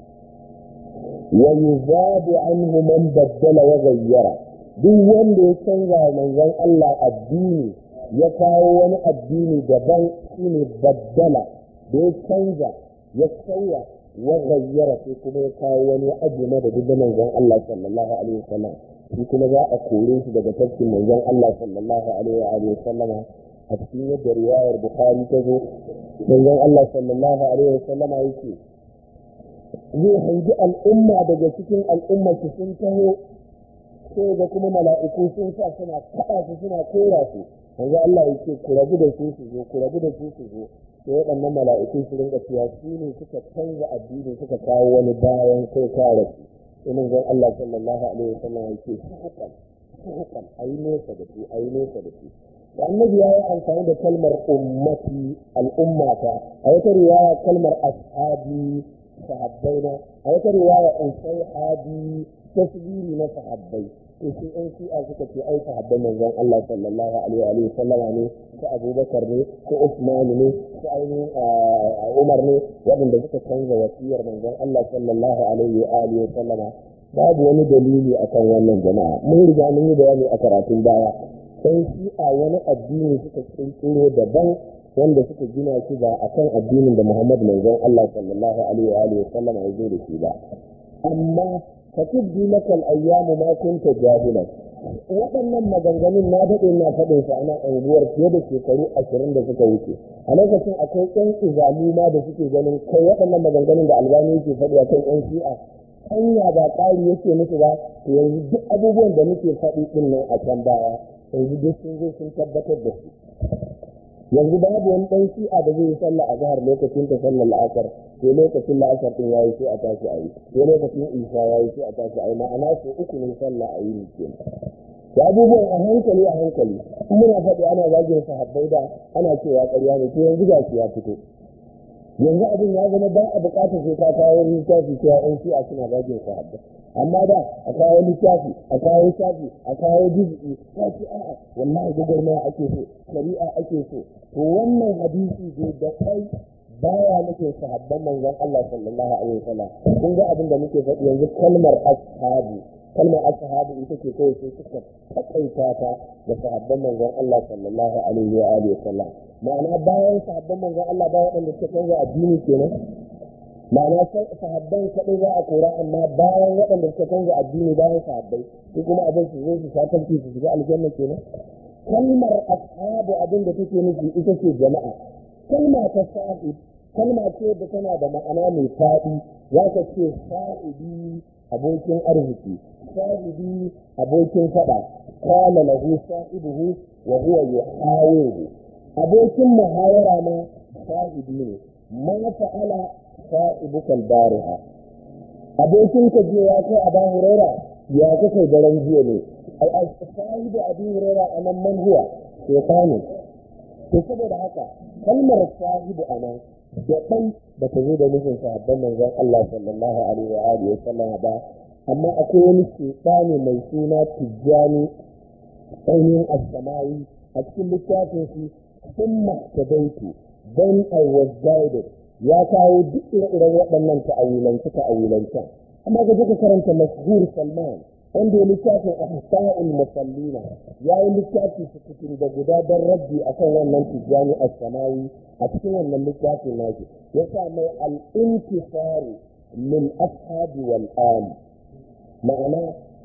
wa yuzabu anhu man baddala wa ghayyara duk wanda ya canza manzon Allah addini ya kawo wani addini daban shine baddala da ya canza ya sauya wa gayyara sai kuma ya kawo wani aji na da duk manzon Allah sallallahu alaihi wasallam shi kuma za a kore shi daga tafkin manzon Allah sallallahu alaihi wa sallam a cikin yadda riwayar Bukhari ta zo manzon Allah sallallahu alaihi wasallam yake zai hangi al'umma daga cikin al'umma su sun taho sai ga kuma mala'iku sun sa suna kaɗa su suna kora su manzo Allah yake ku rabu da su su zo ku rabu da su su zo sai waɗannan mala'iku su rinka cewa su ne suka canza addini suka kawo wani bayan kai kare su sai manzon Allah sallallahu alaihi wasallam yake hukan hukan ayi nesa da su ayi nesa da su da annabi ya yi amfani da kalmar ummati al'ummata a wata riwaya kalmar ashabi sahabbaina a wata riwaya usai hadi tasbiri na sahabbai to sai an shi'a suka ce ai sahabban manzon Allah sallallahu alaihi wa sallama ne ko Abubakar ne ko Usman ne ko ainihin Umar ne waɗanda suka canza wasiyar manzon Allah sallallahu alaihi wa alihi wa sallama babu wani dalili akan wannan jama'a mun riga mun yi bayani a karatun baya sai shi'a wani addini suka kirkiro daban wanda suka gina shi ba akan addinin da Muhammad manzon Allah sallallahu alaihi wa alihi wa sallama ya zo da shi ba amma fatubdi maka ayyamu ma kunta jahilan waɗannan maganganun na daɗe na faɗin su ana unguwar fiye da shekaru ashirin da suka wuce a lokacin akwai ƴan izalu ma da suke ganin kai waɗannan maganganun da albani yake faɗi a kan ƴan shi'a hanya ba ƙari yake musu ba to yanzu duk abubuwan da muke faɗi ɗin nan a can baya yanzu duk sun zo sun tabbatar da su yanzu babu wani ɗan shi'a da zai yi sallah a zahar lokacin ta sallar la'asar sai lokacin la'asar ɗin yayi sai a tashi a yi sai lokacin isa yayi sai a tashi a yi ma'ana sai uku ne sallah a yi ne kenan da abubuwan a hankali a hankali in muna faɗi ana zagin sahabbai da ana cewa ƙarya ne to yanzu ga shi ya fito yanzu abin ya zama ba a buƙatar sai ka kawo littafi cewa yan shi'a suna zagin sahabbai amma da a kawo littafi a kawo shafi a kawo jizgi ta ce a'a wallahi gwagwarmaya ake so shari'a ake so to wannan hadisi dai da kai baya nake sahabban manzon Allah sallallahu alaihi wasallam kun ga abin da muke faɗi yanzu kalmar ashabu kalmar ashabu ita ce kawai sai suka takaita ta da sahabban manzon Allah sallallahu alaihi wa alihi wasallam ma'ana bayan sahabban manzon Allah ba waɗanda suka canza addini kenan ma'ana sahabban kaɗai za a kora amma bayan waɗanda suka canza addini bayan sahabbai su kuma abin su zo su shakanci su shiga aljanna kenan kalmar ashabu abin da take nufi ita ce jama'a kalma ta sahib kalma ce da tana da ma'ana mai faɗi za ka ce sahibi abokin arziki sahibi abokin faɗa qala lahu sahibuhu wa huwa yuhawiru abokin muhawara ma sahibi ne ma fa'ala sa'ibukal bariha abokin ka je ya kai abu huraira ya ka kai daren jiya ne ai sahibi abu huraira a nan man huwa shaytanu to saboda haka kalmar sahibu a nan da ɗan ba ta zo da nufin sahabban manzon Allah sallallahu alaihi wa alihi wa sallam ba amma akwai wani shaytani mai suna tijjani ainihin as-samawi a cikin littafin shi thumma tadaitu then I was guided ya kawo duk ire-iren waɗannan ta'awilance ta'awilancen amma ga duka karanta mashhur salman wanda ya littafin ahsa'ul musallina ya yi littafi sukutun da guda don rabbi akan wannan tijjani as-samawi a cikin wannan littafin nashi ya sa mai al-intisaru min ashabi wal ali ma'ana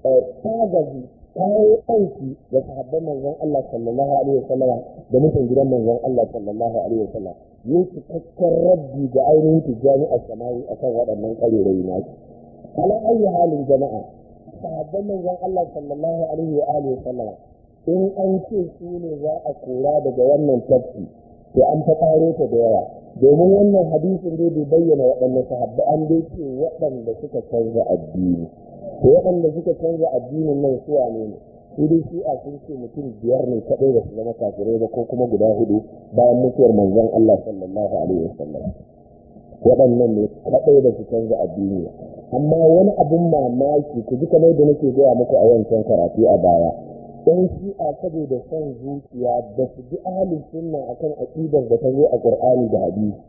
tagazi kawo aiki da sahabban manzon Allah sallallahu alaihi wasallam da mutan gidan manzon Allah sallallahu alaihi wasallam yin cikakken rabbi ga ainihin tijjani a samawi a kan waɗannan ƙarerai na shi ala ayi halin jama'a sahabban manzon Allah sallallahu alaihi wa alihi sallama in an ce su ne za a kora daga wannan tafsi to an ta ƙaro ta da yawa domin wannan hadisin dai bai bayyana waɗanne sahabbai an dai ce waɗanda suka canza addini to waɗanda suka canza addinin nan su wane ne su dai shi'a sun ce mutum biyar ne kaɗai da su zama kafirai ba ko kuma guda hudu bayan mutuwar manzon Allah sallallahu alaihi wasallam waɗannan ne kaɗai da su canza addini amma wani abin mamaki ku ji kamar da nake gaya muku a wancan karatu a baya dan shi'a saboda son zuciya da su ji ahalin sunna akan aqidar da ta zo a qur'ani da hadisi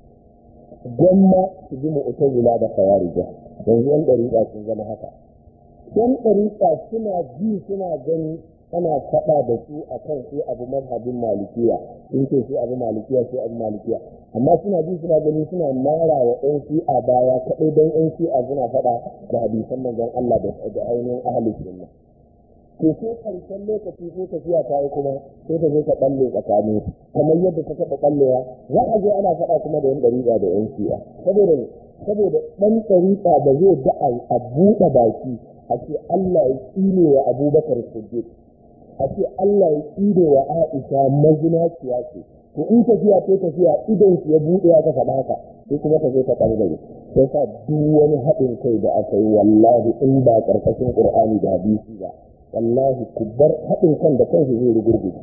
gwamma su ji mu'tazila da khawarija yanzu yan ɗariƙa sun zama haka yan ɗariƙa suna ji suna gani ana faɗa da su a kan sai abu mazhabin malikiya in ce sai abu malikiya sai abu malikiya amma suna ji suna gani suna mara wa ɗan shi'a baya kaɗai don ɗan shi'a suna faɗa da hadisan manzon Allah da ainihin ahalin sunna to sai karshen lokaci sai tafiya ta yi kuma sai ta zo ta ɓalle tsakanin kamar yadda ta taɓa ɓallewa za a je ana faɗa kuma da yan ɗariƙa da yan shi'a saboda saboda ɗan ɗariƙa ba zai da a buɗe baki a ce Allah ya tsine wa abubakar siddiq a ce Allah ya tsine wa aisha mazinaciya ce to in tafiya ta tafiya idan ya buɗe aka faɗa haka sai kuma ta zo ta ɓangare sai sa duk wani haɗin kai da aka yi wallahi in ba ƙarƙashin ƙur'ani da hadisi ba wallahi ku bar haɗin kan da kansu zai rugurguje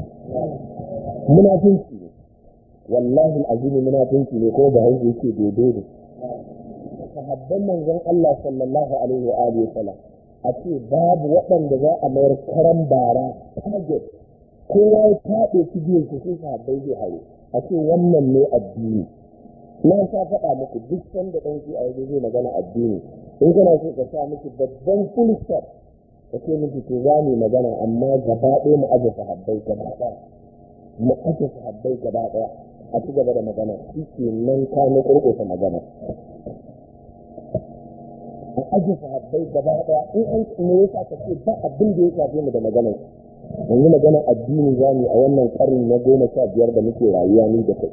munafinci ne wallahi azimi munafinci ne ko ba hausa yake daidai ne sahabban manzon Allah sallallahu alaihi wa alihi wa sallam a ce babu waɗanda za a mayar karan bara target kowa ya taɓe cibiyar su sai sahabbai zai haye a ce wannan ne addini na sa faɗa muku duk sanda ɗan shi a yanzu zai magana addini in kana so ka sa miki babban full stop ka ce miki to za mu magana amma gaba ɗaya mu aje sahabbai gaba ɗaya mu aje sahabbai gaba ɗaya a ci gaba da magana shi ke nan ka na ƙurƙusa magana a aje sahabbai gaba daya in an me yasa ka ce ba abin da ya shafe mu da magana yanzu magana addini za mu a wannan karni na goma sha biyar da muke rayuwa ni da kai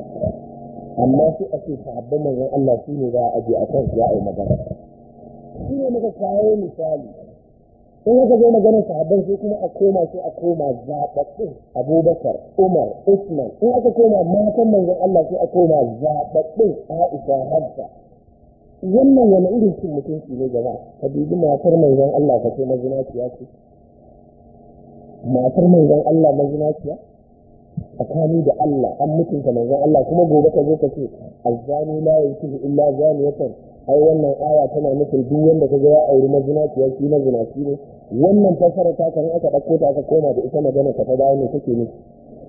amma sai a ce sahabban manzon Allah shi ne za a aje a kan ya yi magana shi ne muka kawo misali in aka zo maganar sahabban sai kuma a koma sai a koma zaɓaɓɓun abubakar umar usman in aka koma matan manzon allah sai a koma zaɓaɓɓun aisha hafsa wannan wani irin cin mutunci ne jama'a ka dubi matar manzon allah ka ce mazinaciya ce matar manzon allah mazinaciya tsakani da allah an mutunta manzon allah kuma gobe ka zo ka ce azzani la yankihu illa zaniyatan ai wannan aya tana nufin duk wanda kaga ya auri mazinaciya shi mazinaci ne wannan fasara ta kan aka ɗauko ta aka koma da ita magana ta dawo ne take nufi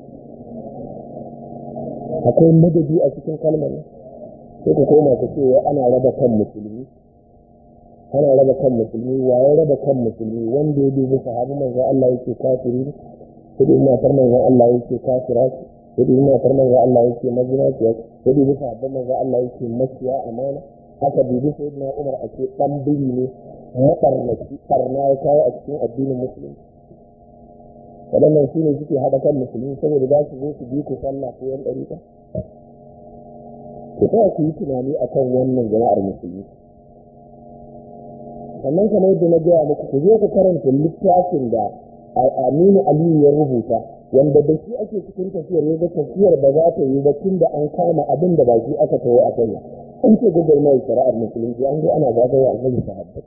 akwai madadi a cikin kalmar ne sai ka koma ka ce wai ana raba kan musulmi ana raba kan musulmi waye raba kan musulmi wanda ya dubi sahabi manzo Allah yake kafiri ne sai dubi matar manzo Allah yake kafira ce sai dubi matar manzo Allah yake mazinaciya sai dubi sahabban manzo Allah yake maciya amana aka dubi sayyidina Umar a ce dan biri ne maɓarnaci ɓarna ya kawo a cikin addinin musulunci waɗannan su ne suke haɗa kan musulmi saboda za su zo su bi ku sallah ko yan ɗarika ku tsaya ku yi tunani a kan wannan jama'ar musulmi sannan kamar yadda na gaya muku ku je ku karanta littafin da aminu aliyu ya rubuta wanda da shi ake cikin tafiyar ya ga tafiyar ba za ta yi ba tun da an kama abin da ba shi aka tawo a kai an ce gudur mai shari'ar musulunci an zo ana zagaya a kai sahabbai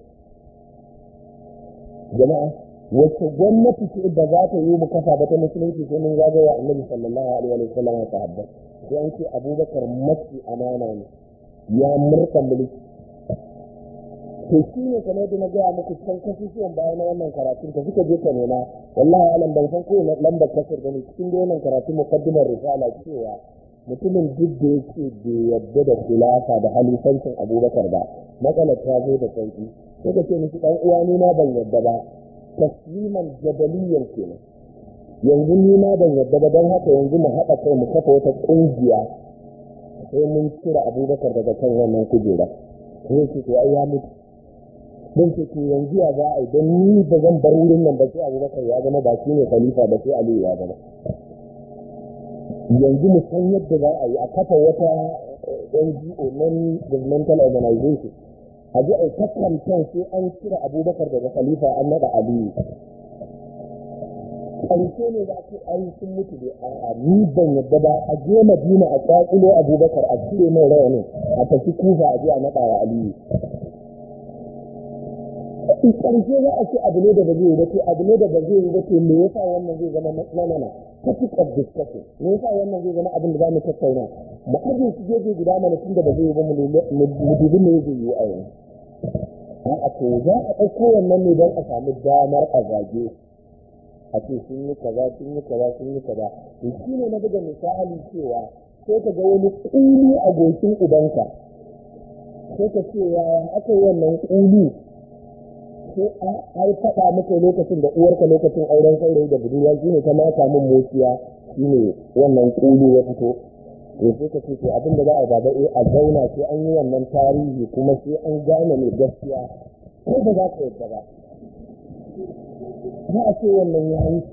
jama'a wacce gwamnati ce da za ta yi mu kafa ba ta musulunci sai mun zagaya annabi sallallahu alaihi wa sallam a sahabbai sai an ce abubakar mafi amana ne ya murka mulki to shi ne kamar da na gaya muku can kasusuwan bayan na wannan karatun ka suka je ka nema wallahi alam ban san kowane lambar kasar gani cikin da wannan karatun mukaddimar risala cewa mutumin duk da yake bai yadda da khilafa da halifancin abubakar ba matsalar ta zo da sauki sai ka ce miki dan uwa ni ma ban yadda ba tasliman jabaliyan kenan yanzu ni ma ban yadda ba don haka yanzu mu haɗa kai mu kafa wata ƙungiya sai mun cire abubakar daga kan wannan kujera sai ce to ai ya mutu don ce to yanzu ya za a yi don ni ba zan bar wurin nan ba sai abubakar ya zama ba shi ne khalifa ba sai aliyu ya zama yanzu mu san yadda za a yi a kafa wata NGO non governmental organization a ji a ta kamfen sai an cire abubakar daga khalifa an naɗa aliyu ƙarshe ne za ku ai sun mutu da a ni ban yadda ba a je madina a ƙwaƙulo abubakar a cire mai rawanin a tafi kufa a je a naɗa wa aliyu ƙarshe za a ce abu ne da ba zai yi ba to abu ne da ba zai yi ba to me yasa wannan zai zama matsanana topic of discussion me yasa wannan zai zama abin da za mu tattauna mu aje su gefe guda mana tun da ba zai yi ba mu dubi me zai yi a yanzu a to za a ɗauko wannan ne don a samu damar a zage a ce sun yi kaza sun yi kaza sun yi kaza to shi ne na buga misali cewa sai ka ga wani ƙuli a goshin ubanka sai ka ce yaya aka yi wannan ƙuli sai an faɗa maka lokacin da uwarka lokacin auren saurayi da budurwa shi ne ta mata min mociya shi ne wannan ƙuli ya fito to sai ka ce to abin da za a baba eh a zauna sai an yi wannan tarihi kuma sai an gane mai gaskiya ko ba za ka yadda ba za a ce wannan ya wuce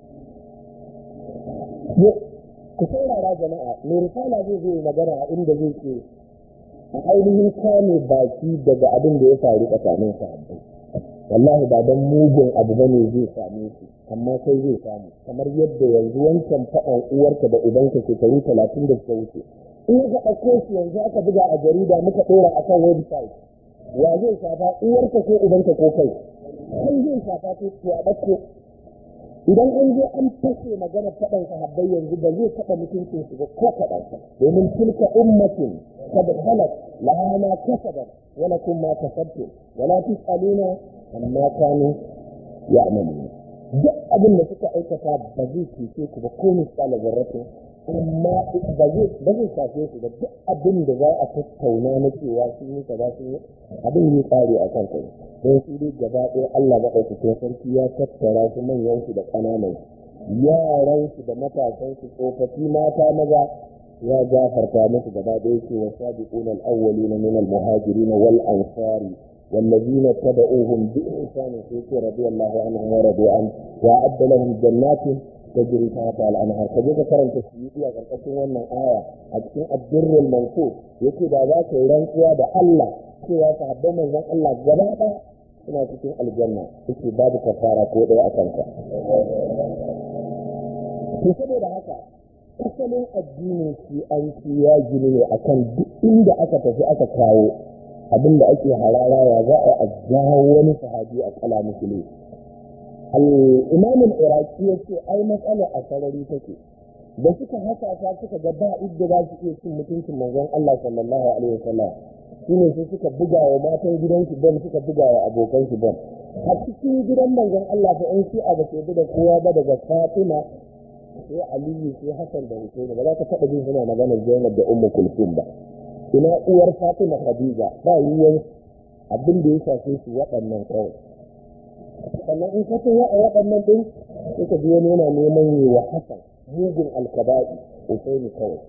ku saurara jama'a mai risala zai zai magana a inda zai ce a ainihin kame baki daga abin da ya faru tsakanin sahabbai wallahi ba don mugun abu ba ne zai same su amma sai zai samu kamar yadda yanzu wancan faɗan uwarka da ubanka shekaru talatin da suka wuce in ka ɗauko shi yanzu aka buga a jarida muka ɗora a kan website wa zai shafa uwarka ko ubanka ko kai kai zai shafa ko a ɗauko idan an je an fashe magana faɗan sahabbai yanzu ba zai taɓa mutuncin su ba ko kaɗan domin tilka ummatin kad khalat laha ma kasabat wa lakum ma kasabtum wa la tusaluna amma kanu ya'malun duk abin da suka aikata ba zai cece ku ba ko misali zarratin amma ba zai ba zai shafe su da duk abin da za a tattauna na cewa sun yi kaza sun yi abin yi tsari a kan kai don su dai gaba ɗaya Allah maɗaukakin sarki ya tattara su manyan su da ƙananan yaran su da matasan su tsofaffi mata maza ya gafarta musu gaba ɗaya ce wa sabiquna al-awwalina min al-muhajirin wal ansari والذين اتبعوهم بإحسان في رضي الله عنهم ورضوا عنه وأعد لهم جنات تجري تحتها الأنهار كذلك كرم تسيئي أغرقتين wannan aya a cikin الدر المنصور yake da za ka yi rantsuwa da Allah cewa sahabban manzon Allah gaba ɗaya suna cikin aljanna yake babu kafara ko ɗaya a kanka to saboda haka asalin addinin shi an ci ya gini ne akan duk inda aka tafi aka kawo abin da ake harara ya za a jawo wani sahabi a kala musulmi imamin iraki ya ce ai matsala a sarari take da suka haka ta suka ga ba idda za su iya cin mutuncin manzon Allah sallallahu alaihi wasallam shine sai suka buga wa matan gidansu bom suka buga wa abokan su bom a cikin gidan manzon Allah fa in shi a ba sai da kowa ba daga Fatima sai Aliyu sai Hassan da Hussein ba za ka taɓa jin suna magana Zainab da Ummu Kulsum ba ina uwar Fatima Khadija ba yiwuwar abin da ya shafe su waɗannan kawai sannan in ka ya a waɗannan ɗin suka ji wani yana neman yi wa Hassan mugun alkaba'i Hussein kawai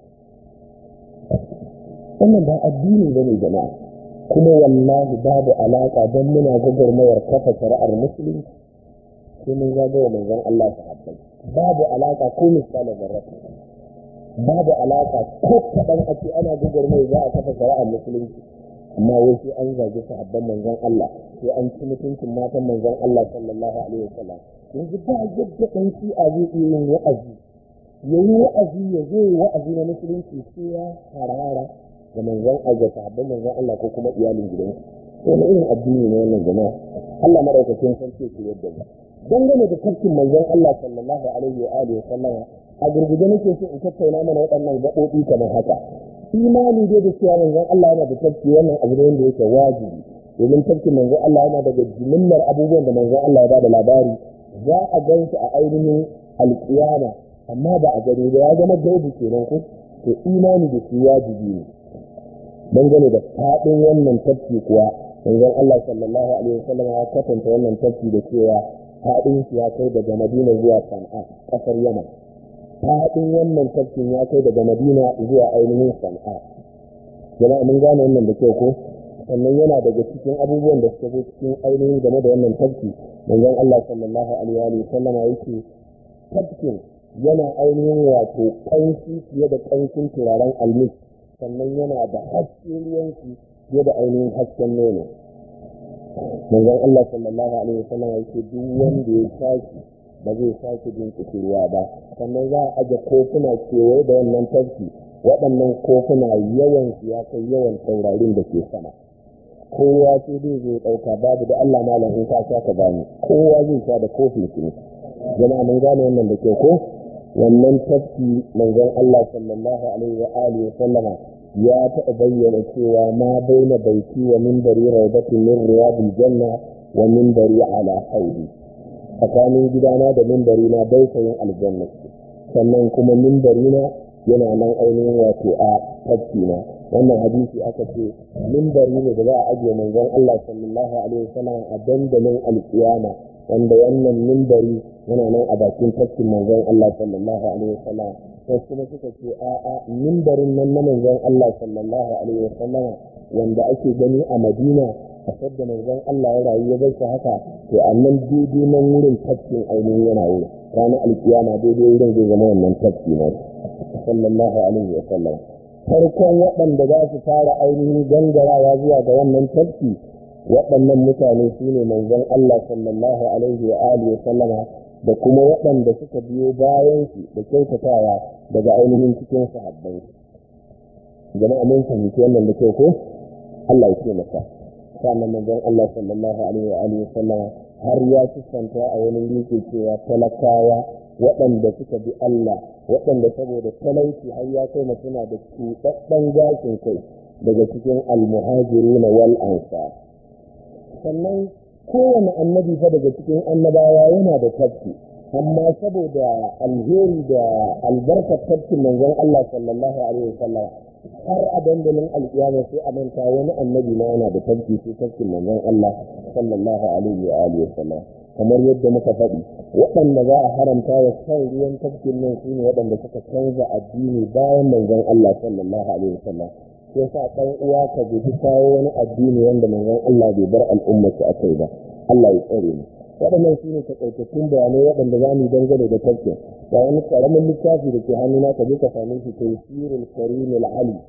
wannan ba addini ba ne jama'a kuma wallahi babu alaƙa don muna gwagwarmayar kafa shari'ar musulunci sai mun zagawa manzon Allah sahabbai babu alaƙa ko misalin zarrafa babu alaƙa ko kaɗan a ce ana gwagwarmayar za a kafa shari'ar musulunci amma wai sai an zagi sahabban manzon Allah sai an ci mutuncin matan manzon Allah sallallahu alaihi wasallam yanzu ba yadda ɗan shi'a zai iya yin wa'azi ya yi wa'azi ya zo wa'azi na musulunci sai ya harara da manzon Allah sahabban manzon Allah ko kuma iyalin gidansu to na irin addini ne wannan jama'a Allah madaukakin sarki ke yadda ba dangane da tafkin manzon Allah sallallahu alaihi wa alihi sallam a gurguje nake so in tattauna mana waɗannan gaɓoɓi kamar haka imani dai da cewa manzon Allah yana da tafki wannan abu ne wanda yake wajibi domin tafkin manzon Allah yana daga jimillar abubuwan da manzon Allah ya bada labari za a gansu a ainihin alƙiyama amma ba a gani ba ya zama gaibu kenan ko to imani da shi wajibi ne dangane da faɗin wannan tafki kuwa manzon Allah sallallahu alaihi wasallam ya kwatanta wannan tafki da cewa faɗin shi ya kai daga Madina zuwa Sana'a ƙasar Yaman faɗin wannan tafkin ya kai daga Madina zuwa ainihin Sana'a jama'a mun gane wannan da kyau ko sannan yana daga cikin abubuwan da suka zo cikin ainihin game da wannan tafki manzon Allah sallallahu alaihi wasallam yake tafkin yana ainihin wato ƙanshi fiye da ƙanshin turaren almis sannan yana da haske ruwanki fiye da ainihin hasken nono manzon Allah sallallahu alaihi wasallam yake duk wanda ya saki ba zai sake jin kusurwa ba sannan za a aje kofuna kewaye da wannan tafki waɗannan kofuna yawan su ya kai yawan taurarin da ke sama kowa sai dai zai ɗauka babu da Allah malam in ka sha ka bani kowa zai sha da kofin shi ne jama'a mun gane wannan da ke ko wannan tafki manzon Allah sallallahu alaihi wa alihi wa sallama ya taɓa bayyana cewa ma baina baiti wa minbari rawdatin min riyadil janna wa minbari ala haudi tsakanin gidana da minbari na dausayin aljanna sannan kuma minbari na yana nan ainihin wato a tafki na wannan hadisi aka ce minbari ne da za a ajiye manzon Allah sallallahu alaihi wa sallam a dandalin alkiyama wanda wannan minbari yana nan a bakin tafkin manzon Allah sallallahu alaihi wa sallam sai kuma suka ce a'a mimbarin nan na manzon Allah sallallahu alaihi wasallam wanda ake gani a Madina a sadda manzon Allah ya rayu ya bar shi haka to annan daidai nan wurin tafkin ainihin yana wuri ranar alkiyama daidai wurin zai zama wannan tafki ne sallallahu alaihi wasallam farkon waɗanda za su fara ainihin gangarawa zuwa ga wannan tafki waɗannan mutane su ne manzon Allah sallallahu alaihi wa alihi wasallama da kuma waɗanda suka biyo bayan su da kyautatawa daga ainihin cikin sahabbai jama'a mun fahimci wannan da kyau ko Allah ya ce maka sannan manzon Allah sallallahu alaihi wa alihi sallama har ya kusanta a wani yake cewa talakawa waɗanda suka bi Allah waɗanda saboda talauci har ya kai suna da cuɗaɗɗen gashin kai daga cikin almuhajiruna wal ansar sannan kowane annabi fa daga cikin annabawa yana da tafki amma saboda alheri da albarkar tafkin manzon Allah sallallahu alaihi wasallam har a dandalin alkiyama sai a manta wani annabi na yana da tafki sai tafkin manzon Allah sallallahu alaihi wa alihi wasallam kamar yadda muka faɗi waɗanda za a haramta wa shan ruwan tafkin nan su ne waɗanda suka canza addini bayan manzon Allah sallallahu alaihi wasallam sai sa ɗan uwa ka guji kawo wani addini wanda manzon Allah bai bar al'ummar su akai ba Allah ya tsare mu waɗannan su ne takaitattun bayanai waɗanda za mu dangane da tafkin ga wani ƙaramin littafi da ke hannuna ka je ka same shi tafsirul karim ali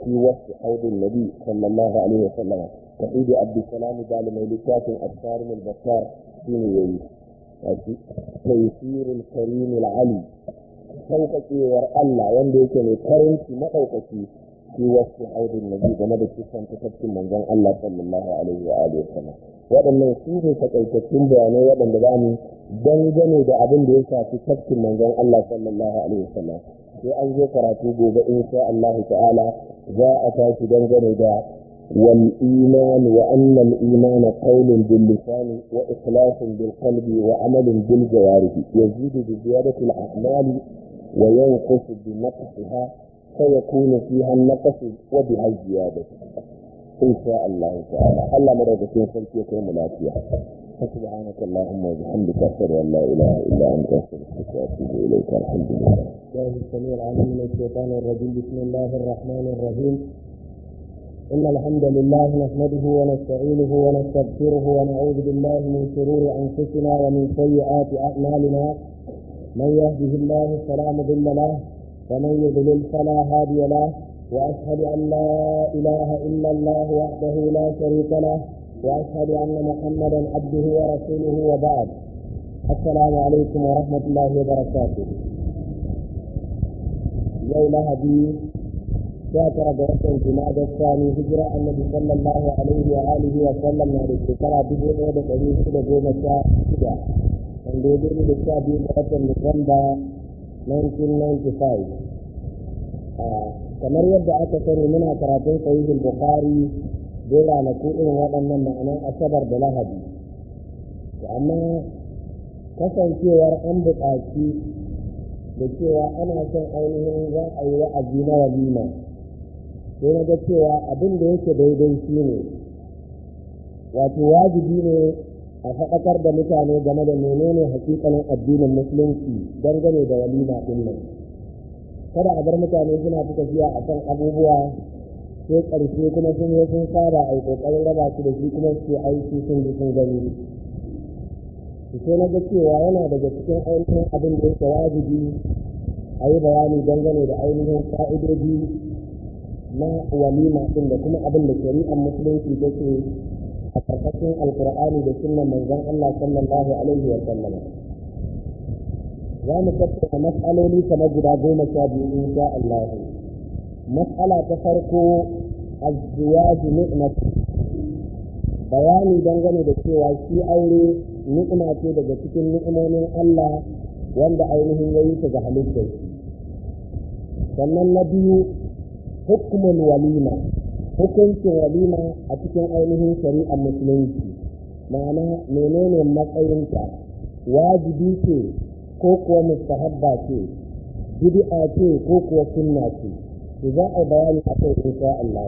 في وصف حوض النبي صلى الله عليه وسلم تحيد عبد السلام قال ميلكات الصارم البصار سيني تيسير الكريم العلي sauƙaƙewar Allah wanda yake mai karanci maɗaukaki fi wasu haudin nabi game da kisan tafafin manzon Allah sallallahu alaihi wa alihi wasallam waɗannan su ne takaitattun bayanai waɗanda za mu dangane da abin da ya shafi tafkin manzon Allah sallallahu alaihi wasallam sai an zo karatu gobe insha Allah ta'ala za a tashi dangane da wal iman wa anna al iman qawlun bil lisan wa ikhlasun bil qalbi wa amalun bil jawarih yazidu bi ziyadati al a'mal wa yanqusu bi naqsiha فيكون فيها النقص وبها الزيادة إن شاء الله تعالى الله مرة كين فلتي يكون ملاتيا فسبحانك اللهم وبحمدك أشهد أن لا إله إلا أنت أستغفرك وأتوب إليك الحمد لله. الله السميع العليم من الشيطان الرجيم بسم الله الرحمن الرحيم إن الحمد لله نحمده ونستعينه ونستغفره ونعوذ بالله من شرور أنفسنا ومن سيئات أعمالنا من يهده الله فلا مضل له ومن يضلل فلا هادي له واشهد ان لا اله الا الله وحده لا شريك له واشهد ان محمدا عبده ورسوله وبعد السلام عليكم ورحمه الله وبركاته يوم هدي شاكر بركة جماد الثاني هجرة النبي صلى الله عليه وآله وسلم من الشكرة بجوء ودقريب لقوم الشاء wanda ya gani da sha biyu ga watan Nuwamba 1995 kamar yadda aka sani muna karatun sahihul bukhari da ranaku irin waɗannan ma'anan asabar da lahadi amma kasancewar an buƙaci da cewa ana son ainihin za a yi wa'azi na walima sai na ga cewa abin da yake daidai shi ne wato wajibi ne a faɗakar da mutane game da menene hakikanin addinin musulunci dangane da walima ɗin nan kada a bar mutane suna fi tafiya a kan abubuwa sai ƙarshe kuma sun yi sun saba a yi ƙoƙarin raba su da shi kuma su aiki sun ji sun gani sai na ga cewa yana daga cikin ainihin abin da yake wajibi a yi bayani dangane da ainihin ƙa'idoji na walima ɗin da kuma abin da shari'ar musulunci take a ƙarƙashin alkur'ani da sunan manzon Allah sallallahu alaihi wa sallama za mu tattauna matsaloli kamar guda goma sha biyu in sha Allah matsala ta farko azziwaju ni'mat bayani dangane da cewa shi aure ni'ima ce daga cikin ni'imomin Allah wanda ainihin ya yi ta ga halittar sannan na biyu hukumul walima hukuncin walima a cikin ainihin shari'ar musulunci ma'ana menene matsayinta wajibi ce ko kuwa mustahabba ce bid'a ce ko kuwa sunna ce to za a bayani a kai insha Allah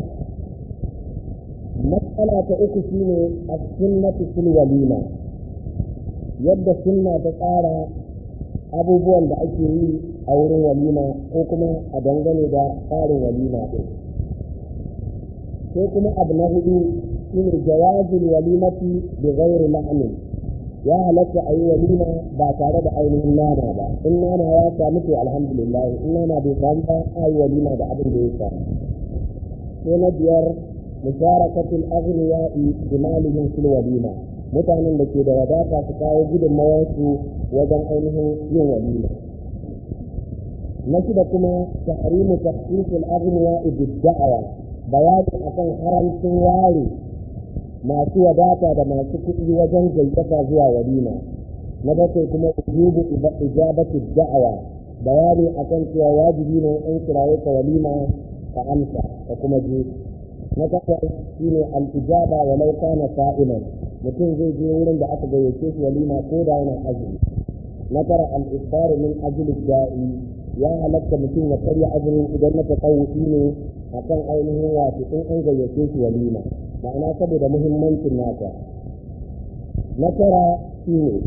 matsala ta uku shine as-sunnatu fil walima yadda sunna ta tsara abubuwan da ake yi a wurin walima ko kuma a dangane da tsarin walima din sai kuma abu na hudu shine jawazul walimati bi ghairi ma'anin ya halatta a yi walima ba tare da ainihin nama ba in nama ya samu to alhamdulillah in nama bai samu ba a yi walima da abin da ya samu sai na biyar musharakatul aghniya'i bi malihim fil walima mutanen da ke da wadata su kawo gudunmawarsu wajen ainihin yin walima na shida kuma tahrimu tahqiqul aghniya'i bid da'wa bayani akan haramcin ware masu wadata da masu kuɗi wajen gayyata zuwa walima na bakwai kuma ujubu ijabatu da'awa bayani akan cewa wajibi ne an kiraye ka walima ka amsa ka kuma je na takwas shine al-ijaba walau kana sa'iman mutum zai je wurin da aka gayyace shi walima ko da yana azumi na tara al-iftar min ajli da'i ya halatta mutum ya karya azumin idan na tasawufi ne akan ainihin wato in an gayyace shi walima ma'ana saboda muhimmancin nata na tara shi ne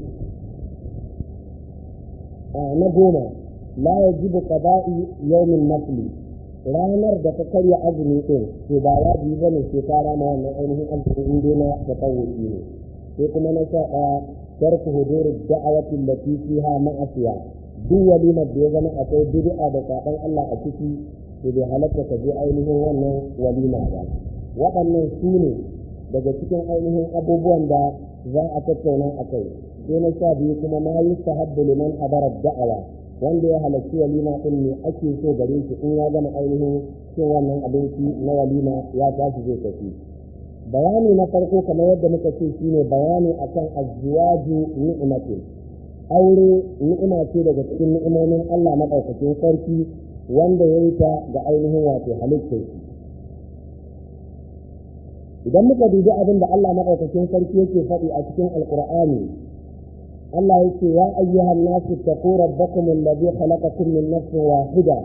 na goma la ya ji da qada'i yawmin nafli ranar da ta karya azumi din to ba wajibi bane sai ta rama wannan ainihin azumi in dai na tatawuci ne sai kuma na sha ɗaya tarku huduri da'awati allati fiha ma'asiya duk walimar da ya zama akwai bid'a da saban Allah a ciki to bai halatta ka je ainihin wannan walima ba waɗannan su ne daga cikin ainihin abubuwan da za a tattauna a kai sai na sha biyu kuma ma yi sahabbu liman hadarar da'awa wanda ya halarci walima ɗin ne ake so gare shi in ya gama ainihin cin wannan abinci na walima ya tashi zai tafi bayani na farko kamar yadda muka ce shine bayani akan azwaju ni'matin aure ni'ima ce daga cikin ni'imomin Allah madaukakin sarki wanda ya yi ta ga ainihin wato halittar idan muka dubi abin da Allah madaukakin sarki yake faɗi a cikin alqur'ani Allah yake ya ayyuhan nasu taqu rabbakum alladhi khalaqakum min nafsin wahida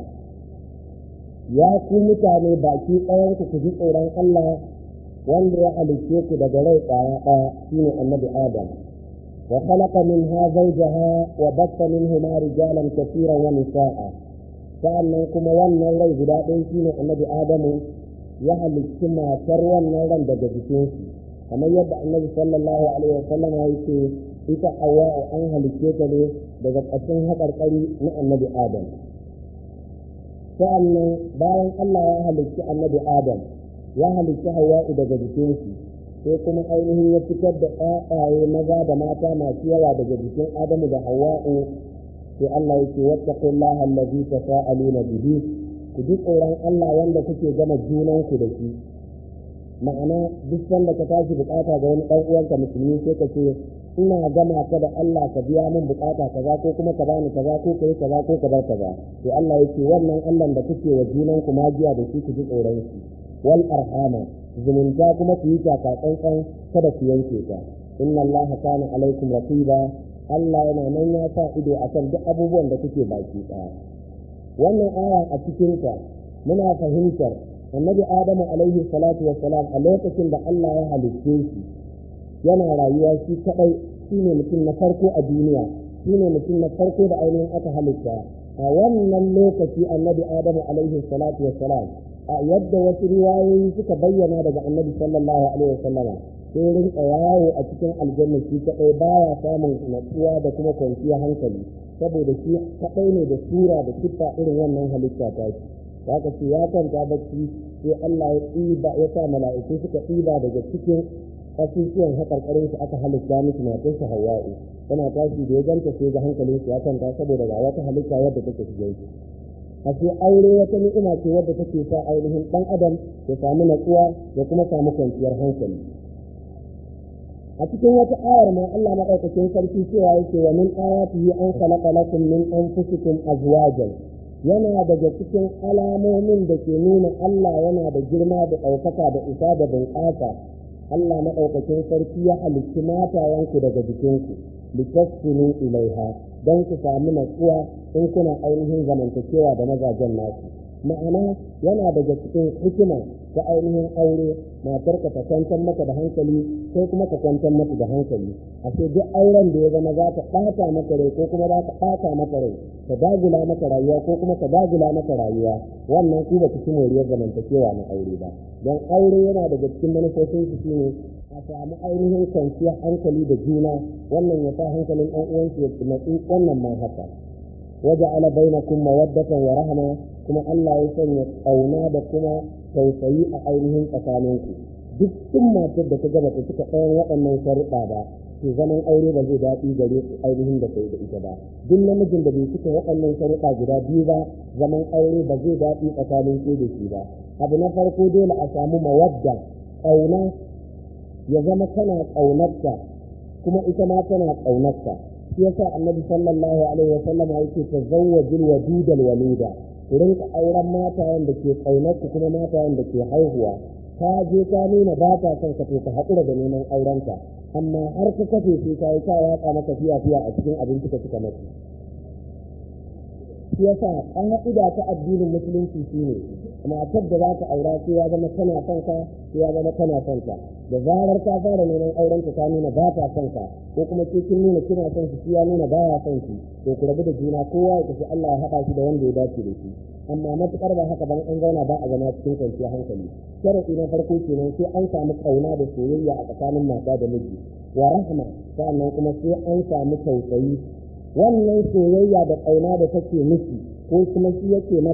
ya ku mutane baki ɗayan ku ji tsoron Allah wanda ya halicce ku daga rai ɗaya ɗaya shine annabi Adam wa khalaqa minha zawjaha wa batta minhuma rijalan kaseeran wa nisaa sa'annan kuma wannan rai guda ɗaya shine annabi Adamu ya halicci matar wannan ran daga jikin shi kamar yadda annabi sallallahu alaihi wasallam ya ce ita Hawwa an halicce ta ne daga ƙashin haƙarƙari na annabi Adam sa'annan bayan Allah ya halicci annabi Adam ya halicci hawa'u daga jikinsu sai kuma ainihin ya fitar da ƴaƴaye maza da mata masu yawa daga jikin adamu da hawa'u sai Allah yake wattaqullaha allazi tasaaluna bihi ku ji tsoron Allah wanda kuke gama junan ku da shi ma'ana duk sanda ka tashi bukata ga wani dan uwanka musulmi sai ka ce ina gama ka da Allah ka biya min bukata kaza ko kuma ka bani kaza ko kai kaza ko ka bar kaza to Allah yake wannan Allah da kuke wa junan ku magiya da shi ku ji tsoron shi wal arhama zumunta kuma ku yi taka tsantsan kada ku yanke ta inna Allah kana alaikum raqiba Allah yana nan ya sa ido akan duk abubuwan da kuke baki daya wannan aya a cikin ta muna fahimtar annabi Adamu alaihi salatu wassalam a lokacin da Allah ya halicce shi yana rayuwa shi kadai shine mutum na farko a duniya shine mutum na farko da ainihin aka halitta a wannan lokaci annabi Adamu alaihi salatu wassalam a yadda wasu riwayoyi suka bayyana daga annabi sallallahu alaihi wasallama sai rinka yawo a cikin aljanna shi kadai baya samun natsuwa da kuma kwanciyar hankali saboda shi kadai ne da sura da siffa irin wannan halitta ta shi haka ce ya kwanta bacci sai Allah ya tsiba ya sa mala'iku suka tsiba daga cikin kasusuwan haƙarƙarin su aka halitta musu matar su hawa'u tana tashi da ya ganta sai ga hankalin su ya kwanta saboda ga wata halitta wadda take shige shi ashe aure wata ni'ima ce wadda take sa ainihin dan adam ya samu natsuwa ya kuma samu kwanciyar hankali a cikin wata ayar ma Allah madaukakin sarki cewa yake wa min ayatihi an khalaqa lakum min anfusikum azwajan yana daga cikin alamomin da ke nuna Allah yana da girma da ɗaukaka da isa da bunƙasa Allah maɗaukakin sarki ya halicci matayenku daga jikinku litaskunu ilaiha don ku samu natsuwa in kuna ainihin zamantakewa da mazajen nasu ma'ana yana daga cikin hikima ta ainihin aure matarka ta kwantar maka da hankali ko kuma ka kwantar maka da hankali a ce duk auren da ya zama za ta ɓata maka rai ko kuma za ta ɓata maka rai ka dagula maka rayuwa ko kuma ka dagula maka rayuwa wannan ku ba ku ci moriyar zamantakewa na aure ba don aure yana daga cikin manufofin su shine a samu ainihin kwanciyar hankali da juna wannan ya sa hankalin ɗan uwansu ya natsu wannan ma haka waje ala bainakum mawaddatan wa rahma kuma Allah ya sanya ƙauna da kuma tausayi a ainihin tsakaninku duk sun matar da ta gaba ta cika ɗayan waɗannan sharuɗa ba to zaman aure ba zai daɗi gare su ainihin da kai da ita ba duk namijin da bai cika waɗannan sharuɗa guda biyu ba zaman aure ba zai daɗi tsakanin ke da shi ba abu na farko dole a samu mawadda ƙauna ya zama kana ƙaunarta kuma ita ma tana ƙaunarta shi yasa annabi sallallahu alaihi wa sallam yake tazawwajul wadudal walida ku rinka auren matayen da ke ƙaunar ku kuma matayen da ke haihuwa ka je ka nuna ba ta son ka to ka haƙura da neman aurenta amma har ka kafe sai ka yi ka yaƙa maka fiya fiya a cikin abinci ka cika mace shi yasa ƙa'ida ta addinin musulunci shine matar da za ka aura sai ya zama kana son ka sai ya zama kana son ka da zarar ka fara neman auren ka ka nuna ba ta son ka ko kuma ke kin nuna kina son shi ya nuna ba ya son shi to ku rabu da juna kowa ya tafi Allah ya haɗa shi da wanda ya dace da shi amma matukar ba haka ban an zauna ba a zama cikin kwanciyar hankali sharadi na farko kenan sai an samu kauna da soyayya a tsakanin mata da miji wa rahma sannan kuma sai an samu tausayi wannan soyayya da kauna da take miki ko kuma shi yake mata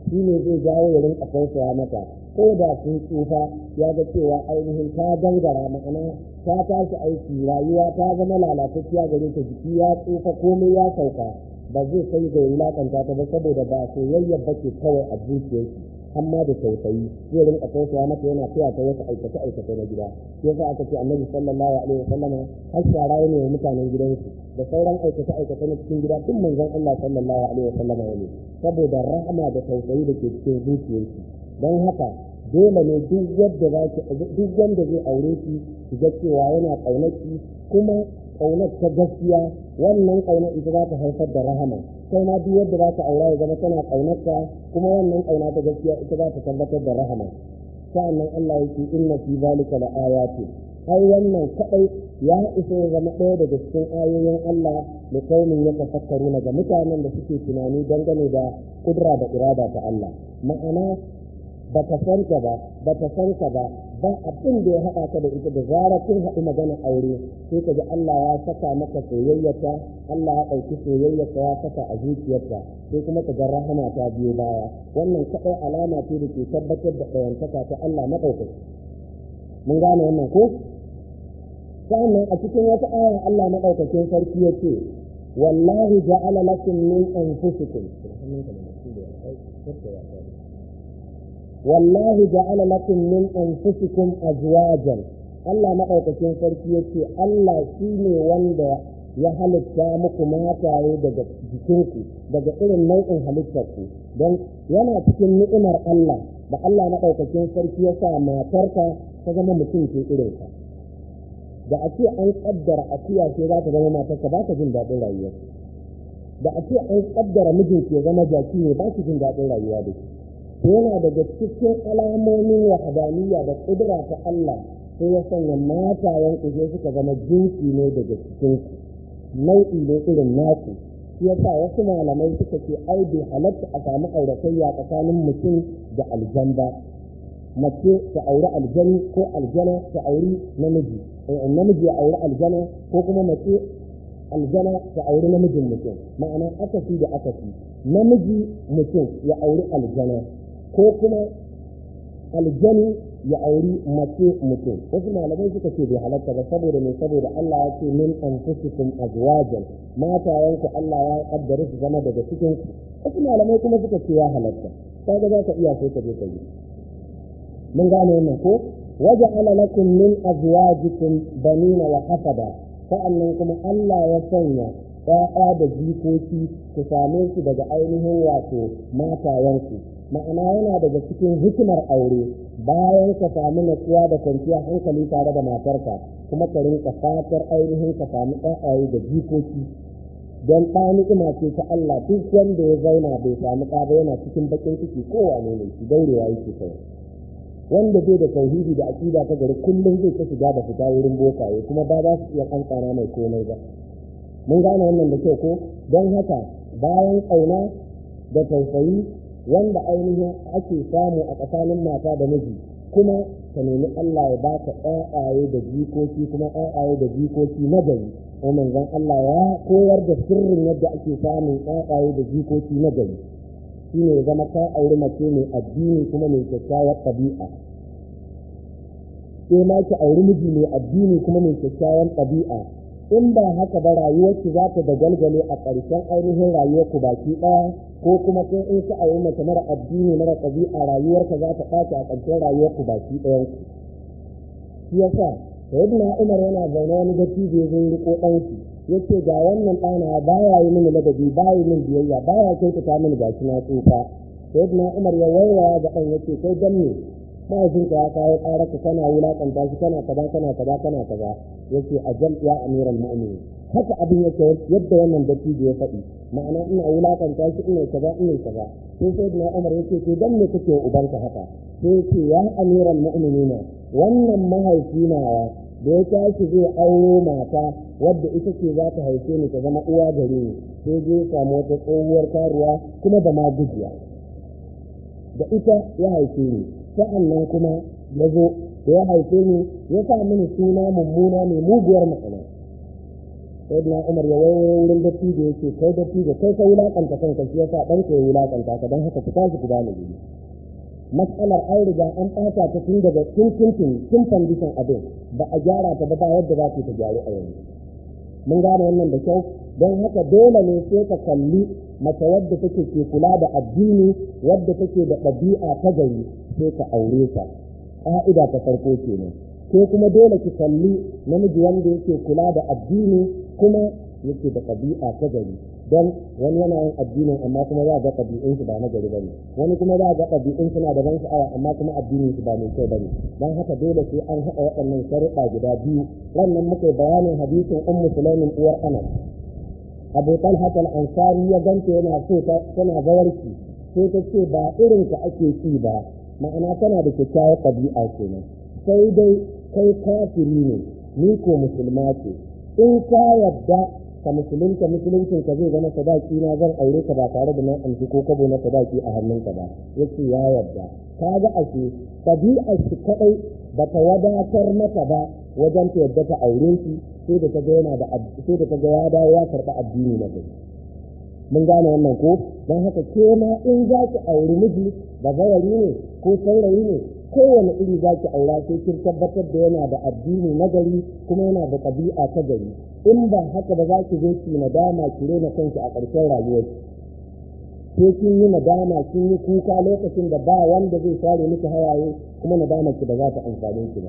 shi ne zai jawo ya rinka tausaya mata ko da sun tsufa ya ga cewa ainihin ta gangara ma'ana ta tashi aiki rayuwa ta zama lalatacciya gare ta jiki ya tsufa komai ya sauka ba zai kai ga wulakanta ta ba saboda ba soyayya ba ke kawai a zuciyarki amma da tausayi zai rinka tausaya mata yana taya ta wasu aikace aikace na gida shi yasa aka ce annabi sallallahu alaihi wasallam har shara ne wa mutanen gidansu da sauran aikace aikace na cikin gida duk manzon Allah sallallahu alaihi wasallam ne saboda rahama da tausayi da ke cikin zuciyarki don haka dole ne duk wanda za ki duk wanda zai aure ki ki ga cewa yana ƙaunarki kuma ƙaunar ta gaskiya wannan ƙaunar ita za ta haifar da rahama kai ma duk yadda za ka aura ya zama tana ƙaunarka kuma wannan ƙauna ta gaskiya ita za ta tabbatar da rahama sa'annan Allah yake inna fi zalika la ayati ai wannan kadai ya isa ya zama ɗaya daga cikin ayoyin Allah da kaumin ya tafakkaru ga mutanen da suke tunani dangane da kudura da irada ta Allah ma'ana ba ta san ka ba ba ta san ka ba ba abin da ya haɗa ka da ita da zarar kun haɗu magana aure sai ka ji Allah ya saka maka soyayyata Allah ya ɗauki soyayyata ya saka a zuciyarta sai kuma ka ga rahama ta biyo baya wannan kaɗai alama ce da ke tabbatar da ɗayantaka ta Allah maɗaukaki mun gane wannan ko sannan a cikin wata aya Allah maɗaukakin sarki ya ce wallahi ja'ala lakum min anfusikum والله جعل لكم من أنفسكم أزواجا Allah maɗaukakin sarki ya ce Allah shi ne wanda ya halitta muku mataye daga jikinku daga irin nau'in halittarku don yana cikin ni'imar Allah da Allah maɗaukakin sarki ya sa matarka ta zama mutum ke irinka da a ce an ƙaddara akuya ce za ta zama matarka ba ka jin daɗin rayuwa da a ce an ƙaddara mijinki ya zama jaki ne ba ki jin daɗin rayuwa da shi yana daga cikin alamomin wahadaniya da kudura ta Allah sai ya sanya matayen ku suka zama jinsi ne daga cikin nau'i ne irin naku shi yasa wasu malamai suka ce ai bai halatta a samu auratayya tsakanin mutum da aljan ba mace ta auri aljani ko aljana ta auri namiji namiji ya auri aljana ko kuma mace aljana ta auri namijin mutum ma'ana akasi da akasi namiji mutum ya auri aljana ko kuma aljani ya auri mace mutum wasu malamai suka ce bai halatta ba saboda ne saboda Allah ya ce min anfusikum azwajan matayenku Allah ya kaddara su zama daga cikin ku wasu malamai kuma suka ce ya halatta kaga za ka iya sai ka je ka yi mun gane wannan ko waja'ala lakum min azwajikum banina wa hafada sa'annan kuma Allah ya sanya ‘ya'ya da jikoki ku same su daga ainihin wato matayenku ma'ana yana daga cikin hikimar aure bayan ka samu natsuwa da kwanciyar hankali tare da matarka kuma ka rinka fatar ainihin ka samu ƴaƴaye da jikoki don ɗa ni'ima ce ta Allah duk wanda ya zauna bai samu ɗa ba yana cikin baƙin ciki kowane ne shi daurewa yake kai wanda bai da tauhidi da aƙida ta gari kullum zai ta shiga da fita wurin bokaye kuma ba za su iya kankana mai komai ba mun gane wannan da kyau ko don haka bayan ƙauna da tausayi wanda ainihin ake samu a tsakanin mata da miji kuma ka nemi Allah ya baka ƴaƴaye da jikoki kuma ƴaƴaye da jikoki na gari ko manzon Allah ya koyar da sirrin yadda ake samun ƴaƴaye da jikoki na gari shine ya zama ka auri mace mai addini kuma mai kyakkyawar ɗabi'a sai ma ki auri miji mai addini kuma mai kyakkyawar ɗabi'a in ba haka ba rayuwarki za ta dagalgale a ƙarshen ainihin rayuwarku baki ɗaya ko kuma sai in ka auri mace mara addini mara ɗabi'a rayuwarka za ta ɓaci a ƙarshen rayuwarku baki ɗayan ku shi yasa sayyidina umar yana zaune wani dattijo ya zo riko ɗanki yace ga wannan ɗana baya yi mini ladabi baya yi min biyayya baya kyautata mini gashi na tsufa sayyidina umar ya waiwaya ga ɗan yace kai dan me mahaifinka ya kawo ƙararka kana wulaƙanta shi kana kaza kana kaza kana kaza yace ajal ya amiral mu'minin haka abin yake yadda wannan dattijo ya faɗi ma'ana ina wulaƙanta shi ina kaza ina kaza sai sayyidina umar yace to dan me kake ubanka haka sai yace ya amiral mu'minina wannan mahaifi nawa da ya tashi zai auro mata wadda ita ce za ta haife ni ta zama uwa gare ni sai zai samu wata tsohuwar karuwa kuma da ma gujiya da ita ya haife ni sa'an nan kuma ya zo da ya haife ni ya sa mini suna mummuna mai muguwar ma'ana sai na umar ya wayo wurin datti da yake kai datti da kai ka wulakanta kanka shi yasa ɗan ka ya wulakanta ka don haka ku tashi ku bani guri matsalar an riga an ɓata ta tun daga tun tuntun tun fandishin abin ba a gyara ta ba ba yadda za ta gyaru a yanzu mun gane wannan da kyau don haka dole ne sai ka kalli mace wadda take ke kula da addini wadda take da ɗabi'a ta gari sai ka aure ta ƙa'ida ta farko kenan ko kuma dole ki kalli namiji wanda yake kula da addini kuma yake da ɗabi'a ta gari don wani yana yin addinin amma kuma za ga ɗabi'un ba na gari bane wani kuma za ga ɗabi'un suna da ban sha'awa amma kuma addinin su ba mai kyau bane don haka dole sai an haɗa waɗannan sharuɗa guda biyu wannan muka bayanin hadisin ummu sulaimin uwar anas abu talha al-ansari ya ganta yana so tana zawarci sai ta ce ba irin ka ake ci ba ma'ana tana da kyakkyawar ɗabi'a kenan sai dai kai kafiri ne ni ko musulma ce in ka yadda ka musulunta musuluncin ka zai zama sadaki na zan aure ka ba tare da na amshi ko kabo na sadaki a hannunka ba yace ya yadda ka ga ashe ɗabi'ar shi kadai bata wadatar mata ba wajen ta yadda ta aure shi sai da ta ga yana da sai da ta ga ya dawo ya karɓi addini na gari mun gane wannan ko don haka ke ma in za ki auri miji ba zawari ne ko saurayi ne kowane iri za ki aura sai kin tabbatar da yana da addini na gari kuma yana da ɗabi'a ta gari in ba haka ba za ki zo ki nadama ki rena kanki a ƙarshen rayuwar sai kin yi nadama kin yi kuka lokacin da ba wanda zai share miki hawaye kuma nadama ki ba za ta amfane ki ba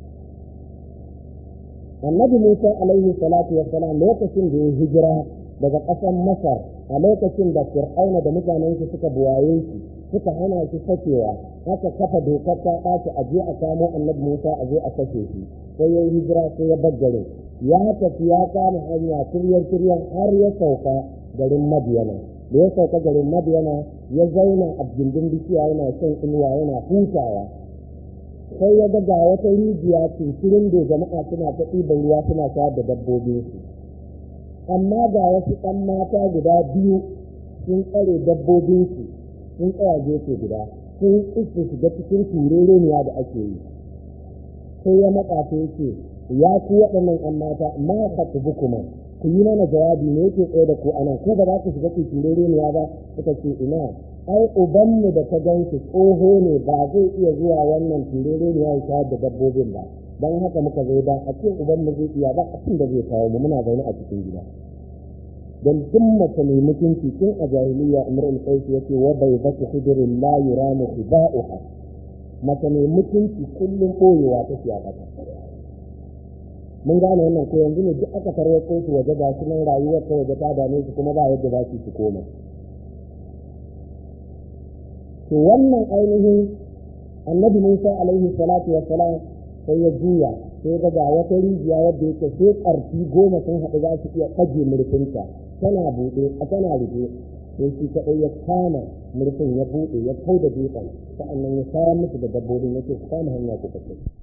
annabi Musa alaihi salatu wassalam lokacin da ya hijira daga ƙasar Masar a lokacin da Fir'auna da mutanen shi suka buwaye shi suka hana shi sakewa haka kafa dokar ta ɓaci a je a samo annabi Musa a je a kashe shi sai ya yi hijira sai ya bar garin ya tafi ya kama hanya tiryar tiryar har ya sauka garin Madiyana da ya sauka garin Madiyana ya zauna a gindin bishiya yana shan inuwa yana hutawa sai ya ga wata rijiya cincirin da jama'a suna ta ɗiban ruwa suna sha da dabbobinsu amma ga wasu ɗan mata guda biyu sun tsare dabbobinsu sun tsaya gefe guda sun iske shiga cikin turereniya da ake yi sai ya matsa ta yake ya ku waɗannan ɗan mata ma khatubu kuma ku yi mana jawabi ne yake tsaye da ku anan ko ba za ku shiga ku turereniya ba suka ce ina ai ubanmu da ta ganshi tsoho ne ba zai iya zuwa wannan turereniya ya shayar da dabbobin ba don haka muka zo da a ce ubanmu zai iya ba abin da zai kawo mu muna zaune a cikin gida don duk mace mai mutunci tun a jahiliya umar al-qais yace wa bai zaki hidirin la yuramu khiba'uha mace mai mutunci kullum koyewa ta fiya kasa mun gane wannan ko yanzu ne duk aka tarwatso su waje ga su nan rayuwar ta waje ta dame su kuma ba yadda za su su koma to wannan ainihin annabi Musa alaihi salatu wa salam sai ya juya sai ga ga wata rijiya wadda yake sai ƙarfi goma sun haɗu za su iya ɗage murfinta tana buɗe a tana rufe sai shi kaɗai ya kama murfin ya buɗe ya kau da dutsen sa'annan ya fara musu da dabbobin yake su kama hanya ku kashe